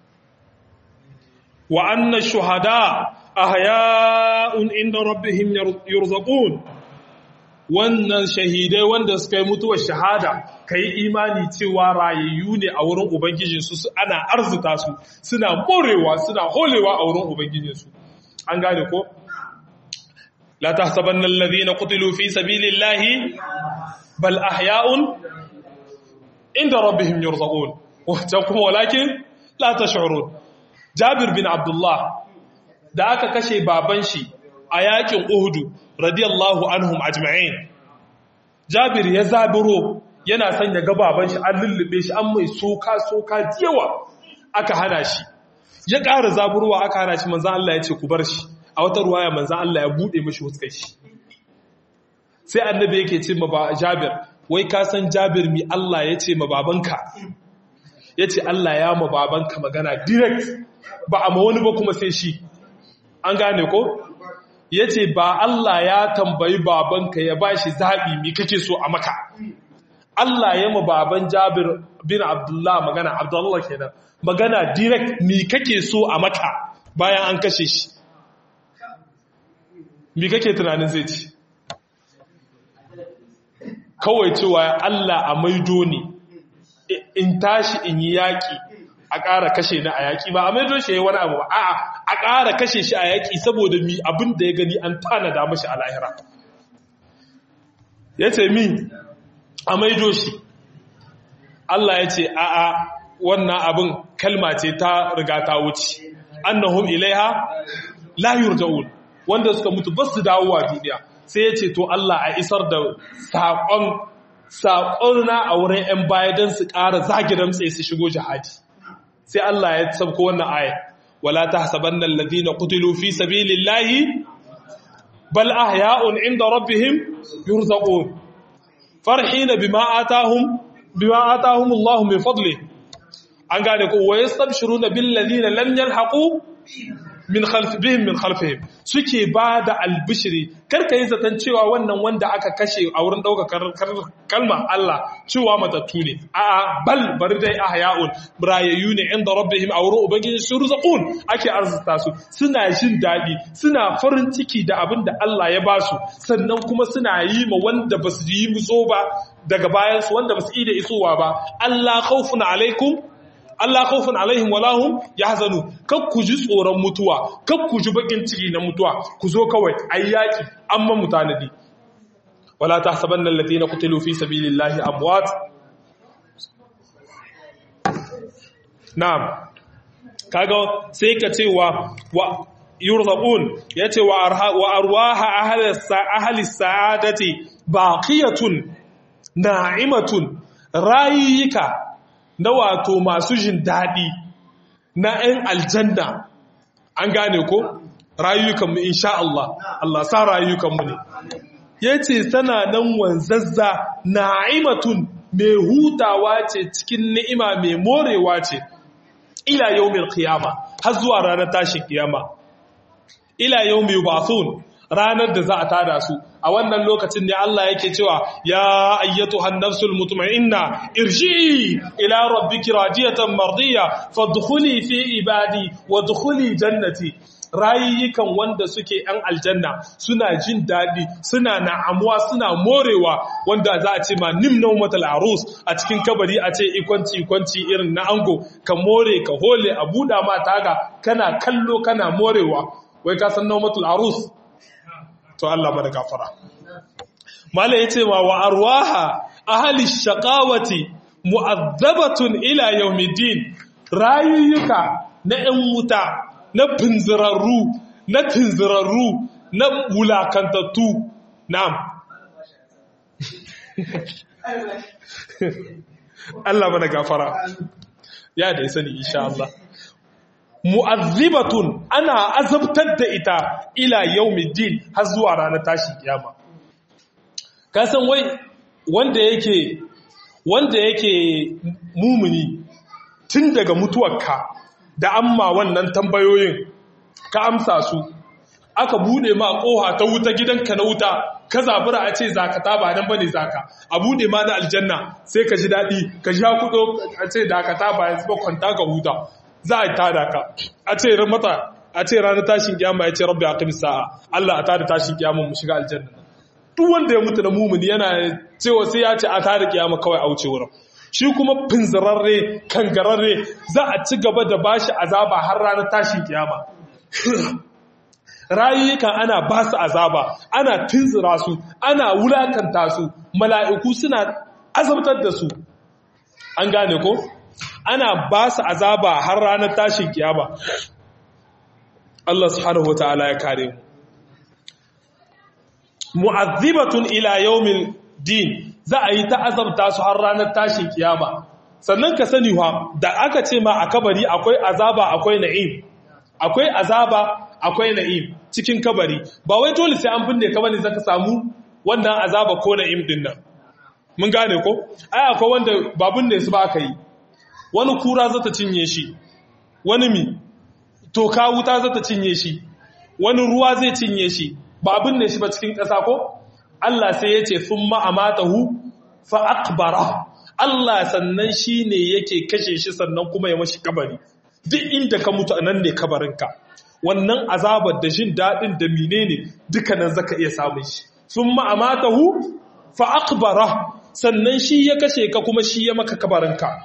wa anna shuhada ahya'un inda rabbihim yurzaqun wannan shahidai wanda suka yi mutuwar shahada kai imani cewa rayayyu ne a wurin ubangijinsu ana arzuta su suna morewa suna holewa a wurin ubangijinsu an gane ko لا تحسبن الذين قتلوا في سبيل الله بل أحياء عند ربهم يرزقون ولكن لا تشعرون جابر بن عبد الله da aka kashe baban shi a yakin Uhudu radiyallahu anhum ajma'in Jabir ya zabiro yana son ya ga baban shi an lullube shi an mai soka soka yawa aka hana shi ya ƙara zaburowa aka hana shi manzon Allah ya ce ku bar shi a wata ruwaya manzan Allah ya buɗe mashi huskar shi sai annabi yake ce ma jabir wai ka san jabir mi Allah ya ce ma babanka ya ce Allah ya ma babanka magana direct ba a ma wani ba kuma sai shi an gane ko ya ce ba Allah ya tambayi babanka ya ba shi zaɓi mi kake so a maka Allah ya ma baban jabir bin Abdullah magana Abdullah kenan magana direct mi kake so a maka bayan an kashe shi mi kake tunanin zai ci kawai cewa Allah a maido ne in tashi in yi yaƙi a ƙara kashe ni a yaƙi ba a maido shi ya yi wani abu ba a'a a ƙara kashe shi a yaƙi saboda mi abin da ya gani an tanada mashi a lahira ya ce mi a maido shi Allah ya ce a'a wannan abin kalma ce ta riga ta wuce annahum ilaiha la yurja'un wanda suka mutu ba su dawowa duniya sai ya ce to Allah a isar da saƙon saƙon na a wurin 'yan baya don su ƙara zagi damtse su shigo jihadi sai Allah ya sabko wannan aya wala tahsabanna alladhina qutilu fi sabilillahi bal ahya'un 'inda rabbihim yurzaqun farhina bima atahum bima atahum Allah min fadli an gane ko wa yastabshiruna bil ladina lam yalhaqu min khalfihim min khalfihim suke ba da albishiri karka yi zaton cewa wannan wanda aka kashe a wurin ɗaukar kalma Allah cewa matattu ne a bal bari dai ahya'un rayayyu ne inda rabbihim a wurin ubangiji su rizqun ake arzuta su suna jin daɗi suna farin ciki da abin da Allah ya ba su sannan kuma suna yi ma wanda ba su yi muso ba daga bayan su wanda ba su yi da isowa ba Allah khawfun alaikum Allah khawfun alaihim wala hum yahzanu kak ku ji tsoron mutuwa kak ku ji bakin ciki na mutuwa ku zo kawai ayyaki amma mutanadi wala tahsabanna alladhina qutilu fi sabilillahi amwat na'am kaga sai ka ce wa wa yurzaqun yace wa arha wa arwaha ahli ahli sa'adati baqiyatun na'imatun rayika na wato masu jin daɗi na ‘yan aljanna an gane ko rayukanmu insha Allah Allah sa rayukanmu ne ya ce sana nan wanzazza na'imatun mai hutawa ce cikin ni'ima mai morewa ce ila yau mai kiyama har zuwa ranar tashin kiyama ila yau mai bathun ranar da za a tada su a wannan lokacin ne Allah yake cewa ya ayyatu hannafsul mutma'inna irji'i ila rabbiki radiyatan mardiya fadkhuli fi ibadi wadkhuli jannati rayukan wanda suke yan aljanna suna jin daɗi suna na'amuwa suna morewa wanda za a ce ma nimnan matal arus a cikin kabari a ce ikwanci ikwanci irin na ango ka more ka hole a buɗa ma taga kana kallo kana morewa wai ka san naumatul arus to Allah mana gafara mala yace ma wa arwaha ahli shaqawati mu'azzabatun ila yawmiddin rayuka na 'yan wuta na finzirarru na tinzirarru na wulakantattu na'am Allah mana gafara ya da sani insha Allah mu'azzibatun ana azabtar da ita ila yaumiddin har zuwa ranar tashin kiyama ka san wai wanda yake wanda yake mumuni tun daga mutuwarka da amma wannan tambayoyin ka amsa su aka bude ma koha ta wuta gidanka na wuta ka zabura a ce zakata ba nan bane zaka a bude ma na aljanna sai ka ji dadi ka ji hakudo a ce dakata ba yanzu ba kwanta ka huta za a tada ka a ce ran mata a ce ranar tashin kiyama ya ce rabbi aqim sa'a Allah a tada tashin kiyama mu shiga aljanna duk wanda ya mutu na mumuni yana cewa sai ya ce a tada kiyama kawai a wuce wurin shi kuma finzirarre kangararre za a ci gaba da bashi azaba har ranar tashin kiyama rayukan ana ba su azaba ana tunzura su ana wulakanta su mala'iku suna azabtar da su an gane ko ana ba su azaba har ranar tashin kiyama Allah subhanahu wataala ya kare mu mu'azzibatun ila yawmil din za a yi ta azabta su har ranar tashin kiyama sannan ka sani wa da aka ce ma a kabari akwai azaba akwai na'im akwai azaba akwai na'im cikin kabari ba wai dole sai an binne ka bane zaka samu wannan azaba ko na'im din nan mun gane ko ai akwai wanda ba binne su ba aka yi wani kura za ta cinye shi wani mi toka wuta za ta cinye shi wani ruwa zai cinye shi ba binne shi ba cikin ƙasa ko Allah sai ya ce sun ma'amatahu fa akbara Allah sannan shi ne yake kashe shi sannan kuma ya mashi kabari duk inda ka mutu a nan ne kabarinka wannan azabar da jin daɗin da mine ne dukkanin zaka iya samun shi sun ma'amatahu fa akbara sannan shi ya kashe ka kuma shi ya maka kabarinka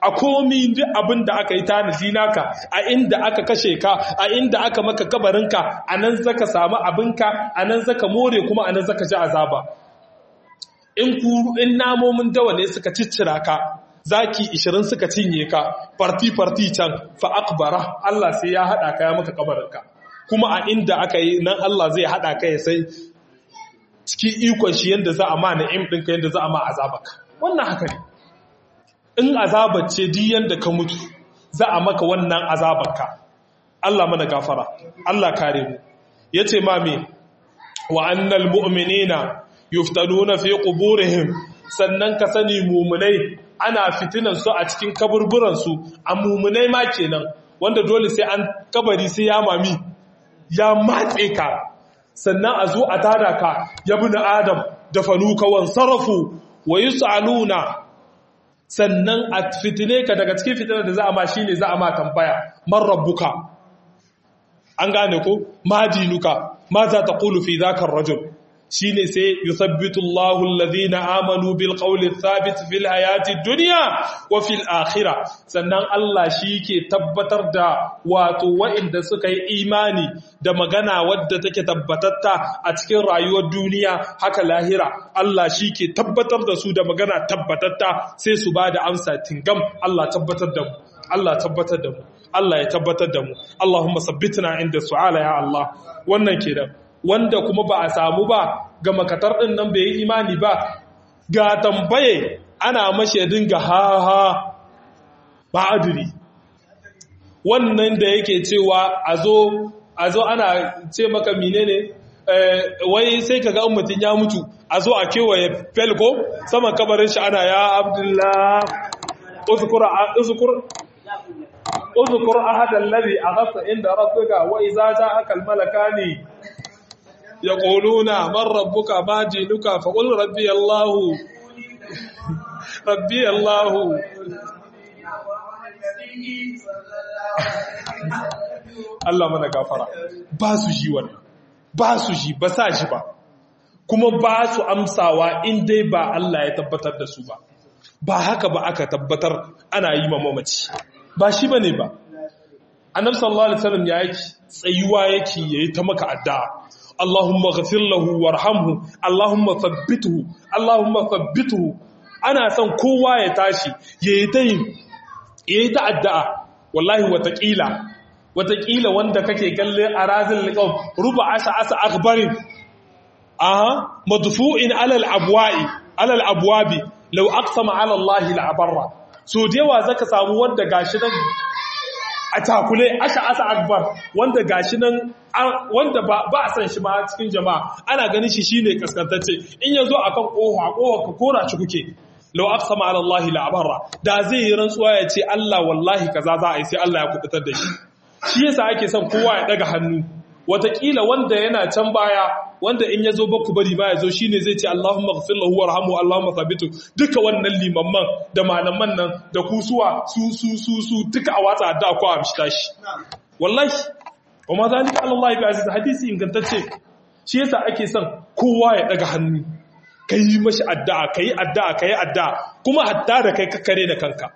a komi duk abin da aka yi tanadi naka a inda aka kashe ka a inda aka maka kabarinka a nan zaka samu abinka a nan zaka more kuma a nan zaka ji azaba in kuru in namomin dawa ne suka ciccira ka zaki 20 suka cinye ka farti farti can fa akbara Allah sai ya hada ka ya maka kabarinka kuma a inda aka yi nan Allah zai hada ka ya sai cikin ikon shi yanda za a ma na'im ɗinka yanda za a ma azabaka wannan haka ne in azabar ce di yanda ka mutu za a maka wannan azabarka Allah mana gafara Allah kare mu yace ma me wa annal mu'minina yuftanuna fi quburihim sannan ka sani mumunai ana fitinan su a cikin kaburburan su a mumunai ma kenan wanda dole sai an kabari sai ya mami ya matse ka sannan a zo a tada ka ya bi adam da fanuka wan sarafu wa yus'aluna sannan a fitine ka daga cikin fitinar da za a ma shine za a ma tambaya man rabbuka an gane ko ma dinuka ma za ta qulu fi dhaka rajul shine sai yuthabbitu Allahu alladhina amanu bil qawli thabit fil hayati dunya wa fil akhirah sannan Allah shi ke tabbatar da wato wa'inda suka yi imani da magana wadda take tabbatatta a cikin rayuwar duniya haka lahira Allah shi ke tabbatar da su da magana tabbatatta sai su bada amsa tingam Allah tabbatar da mu Allah tabbatar da mu Allah ya tabbatar da mu Allahumma sabbitna inda su'ala ya Allah wannan kenan wanda kuma ba a samu ba ga makatar ɗin nan bai yi imani ba ga tambaye ana mashe dinga ha ha ba adiri wannan da yake cewa a zo a zo ana ce maka menene wai sai ka ga mutum ya mutu a zo a kewaye felko saman kabarin shi ana ya abdullah uzkur uzkur ahadan ladhi aghasa inda rabbika wa idza ja'aka al-malakani يقولون من ربك ما دينك فقل ربي الله ربي الله Allah mana gafara ba su ji wannan ba su ji ba sa ji ba kuma ba su amsawa in dai ba Allah ya tabbatar da su ba ba haka ba aka tabbatar ana yi ma mamaci ba shi bane ba annabi sallallahu alaihi wasallam ya yake tsayuwa yake yayi ta maka addu'a Allahumma ghafir lahu warhamhu Allahumma thabbithu Allahumma thabbithu ana son kowa ya tashi yayi ta yayi ta addu'a wallahi watakila watakila wanda kake kalle a razil liqab ruba asa asa akhbarin aha madfu'in ala al-abwa'i ala al-abwabi law aqsama ala Allah la so dewa zaka samu wanda gashi nan a takule asa asa akbar wanda gashi nan wanda ba a san shi ma cikin jama'a ana ganin shi shine kaskantacce in yazo akan kofa kofa ka kora shi kuke law aqsama ala Allah la abarra da zai yi rantsuwa ya ce Allah wallahi kaza za a yi sai Allah ya kubutar da shi shi yasa ake son kowa ya daga hannu watakila wanda yana can baya wanda in yazo baku bari ba yazo shine zai ce Allahumma ighfir lahu warhamhu Allahumma thabitu duka wannan limamman da malaman nan da kusuwa su su su su duka a watsa da ku a mishta shi wallahi وما ذلك على الله بعزيز hadisi ingantacce shi yasa ake son kowa ya daga hannu kai mashi addu'a kai addu'a kai addu'a kuma hatta da kai kakkare da kanka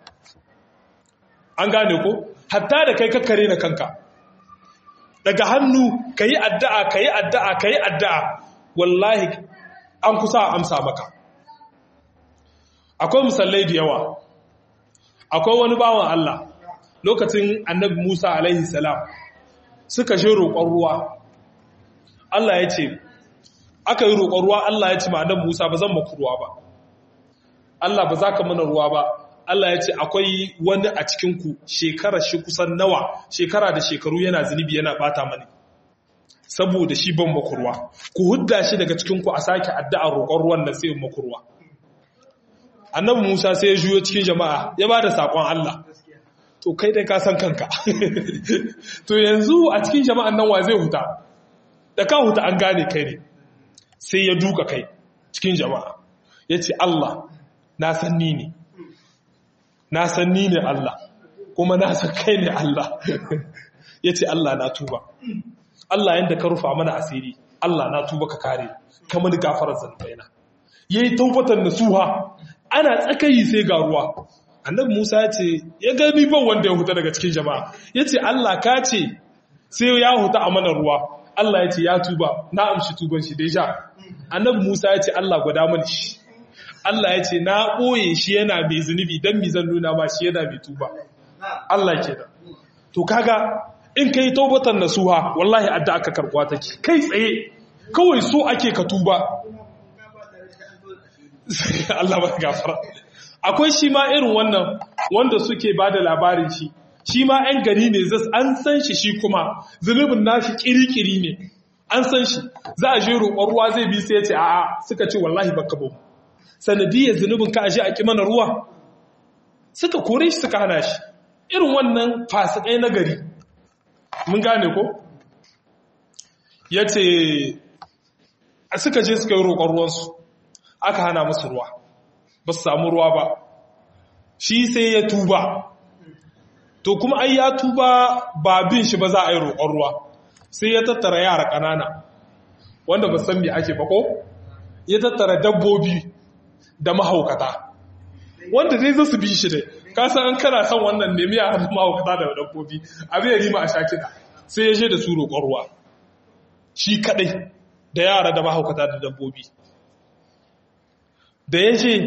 an gane ko hatta da kai kakkare da kanka daga hannu kai addu'a kai addu'a kai addu'a wallahi an kusa amsa maka akwai musallai da yawa akwai wani bawan Allah lokacin annabi Musa alaihi salam suka je roƙon ruwa Allah ya ce aka yi roƙon ruwa Allah ya ce ma annabi Musa ba zan maku ruwa ba Allah ba za ka mana ruwa ba Allah ya ce akwai wani a cikinku shekara shi kusan nawa shekara da shekaru yana zunubi yana bata mani saboda shi ban maku ruwa ku hudda shi daga cikinku a sake addu'ar roƙon ruwan nan sai maku ruwa annabi Musa sai ya juyo cikin jama'a ya ba da saƙon Allah to kai dai ka san kanka to yanzu a cikin jama'an nan wa zai huta da ka huta an gane kai ne sai ya duka kai cikin jama'a ya ce Allah na san ni ne na san ni ne Allah kuma na san kai ne Allah ya ce Allah na tuba Allah yadda ka rufa mana asiri Allah na tuba ka kare kamar gafarar zantaina ya yi taubatan nasuha ana tsakayi sai ga ruwa annabi Musa ya ce ya gani ban wanda ya huta daga cikin jama'a ya ce Allah ka ce sai ya huta a mana ruwa Allah ya ce ya tuba na amshi tuban shi deja annabi Musa ya ce Allah gwada mana shi Allah ya ce na ɓoye shi yana mai zunubi don mi zan nuna ma shi yana mai tuba Allah ke da to kaga in ka yi taubatan nasuha wallahi adda aka karɓuwa take kai tsaye kawai so ake ka tuba Allah ba gafara akwai shi ma irin wannan wanda suke ba da labarin shi shi ma 'yan gari ne zas an san shi shi kuma zunubin nashi kirikiri ne an san shi za a je roƙon ruwa zai bi sai ya ce a'a suka ce wallahi baka bau sanadiyar zunubin ka aje a ki mana ruwa suka kore shi suka hana shi irin wannan fasikai na gari mun gane ko ya ce suka je suka yi roƙon ruwansu aka hana musu ruwa ba su samu ruwa ba shi sai ya tuba to kuma ai ya tuba ba bin shi ba za a yi roƙon ruwa sai ya tattara yara ƙanana wanda ba san me ake ba ko ya tattara dabbobi da mahaukata wanda zai zo su bi shi dai ka san an kana son wannan nemi a hannun mahaukata da dabbobi abin ya rima a sha kiɗa sai ya je da su roƙon ruwa shi kaɗai da yara da mahaukata da dabbobi da ya je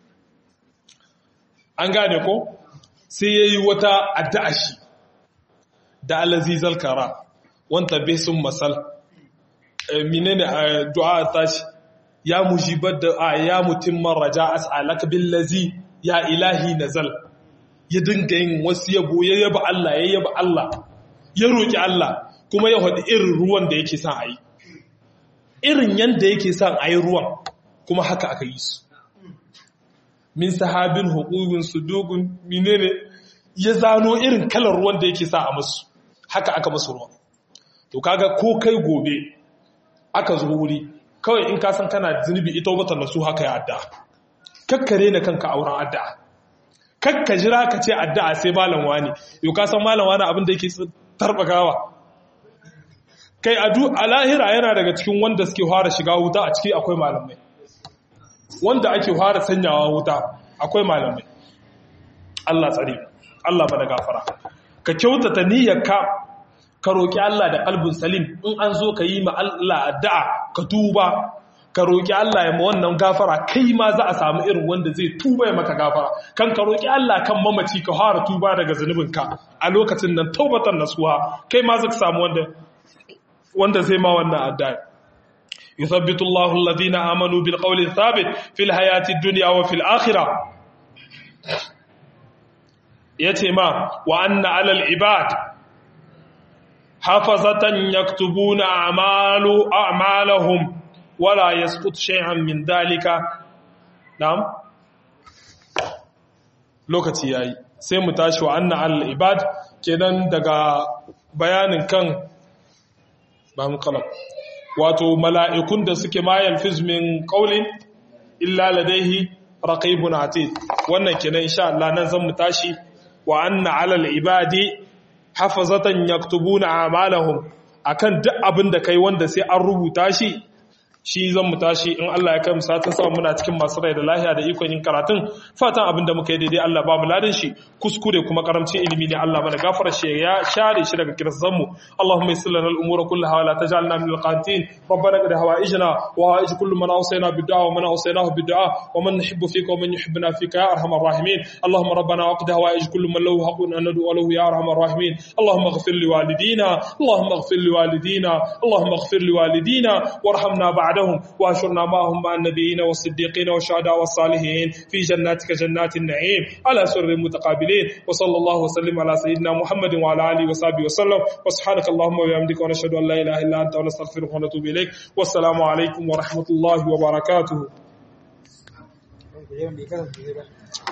an gane ko sai ya yi wata addu'a shi da alazizal kara wanta bai sun masal menene a du'a tashi ya mujibar da a ya mutimman raja as'alaka billazi ya ilahi nazal ya dinga yin wasu yabo ya yaba Allah ya yaba Allah ya roki Allah kuma ya haɗi irin ruwan da yake son a yi irin yanda yake son a yi ruwan kuma haka aka yi su min sahabin hukukun su dogun menene ya zano irin kalar ruwan da yake sa a musu haka aka musu ruwan to kaga ko kai gobe aka zo wuri kawai in ka san kana zunubi ita wata nasu haka ya addu'a kakkare na kanka auren addu'a kakka jira ka ce addu'a sai malam wani yau ka san malam wani abin da yake tarbagawa kai adu a lahira yana daga cikin wanda suke fara shiga wuta a ciki akwai malamai wanda ake fara sanyawa wuta akwai malamai Allah tsare Allah ba da gafara ka kyautata niyyarka ka roki Allah da kalbin salim in an zo ka yi ma Allah addu'a ka tuba ka roki Allah ya ma wannan gafara kai ma za a samu irin wanda zai tuba ya maka gafara kan ka roki Allah kan mamaci ka fara tuba daga zunubinka a lokacin nan taubatan nasuha kai ma zaka samu wanda wanda zai ma wannan addu'a يثبت الله الذين آمنوا بالقول الثابت في الحياة الدنيا وفي الآخرة يتما وأن على العباد حفظة يكتبون أعمال أعمالهم ولا يسقط شيئا من ذلك نعم lokaci yayi sai mu tashi wa anna al ibad kenan daga bayanin kan ba mu kalam wato mala'ikun da suke mayal fizmin ƙaunin illa ladaihi raqibun atid wannan kenan insha Allah nan zan mu tashi wa anna alal ibadi hafazatan yaktubuna a'malahum akan duk abin da kai wanda sai an rubuta shi shi zan mu tashi in Allah ya kai mu satin sama muna cikin masu rai da lahiya da ikon yin karatun fatan abin da muka yi daidai Allah ba mu ladan shi kuskure kuma karamcin ilimi ne Allah mana gafara shi ya share shi daga kirsan mu Allahumma yassir lana al-umura kullaha wa la taj'alna min al-qanitin rabbana qad hawaijna wa hawaij kullu man awsayna bid-du'a wa man awsaynahu bid-du'a wa man nuhibbu fika wa man yuhibbuna fika ya arhamar rahimin Allahumma rabbana waqd hawaij kullu man lahu haqqun an nad'u lahu ya arhamar rahimin Allahumma ighfir li walidina Allahumma ighfir li walidina Allahumma ighfir li walidina warhamna ba'da بعدهم واشرنا معهم مع النبيين والصديقين والشهداء والصالحين في جناتك جنات النعيم على سر المتقابلين وصلى الله وسلم على سيدنا محمد وعلى اله وصحبه وسلم وسبحانك اللهم وبحمدك ونشهد ان لا اله الا انت ونستغفرك ونتوب اليك والسلام عليكم ورحمه الله وبركاته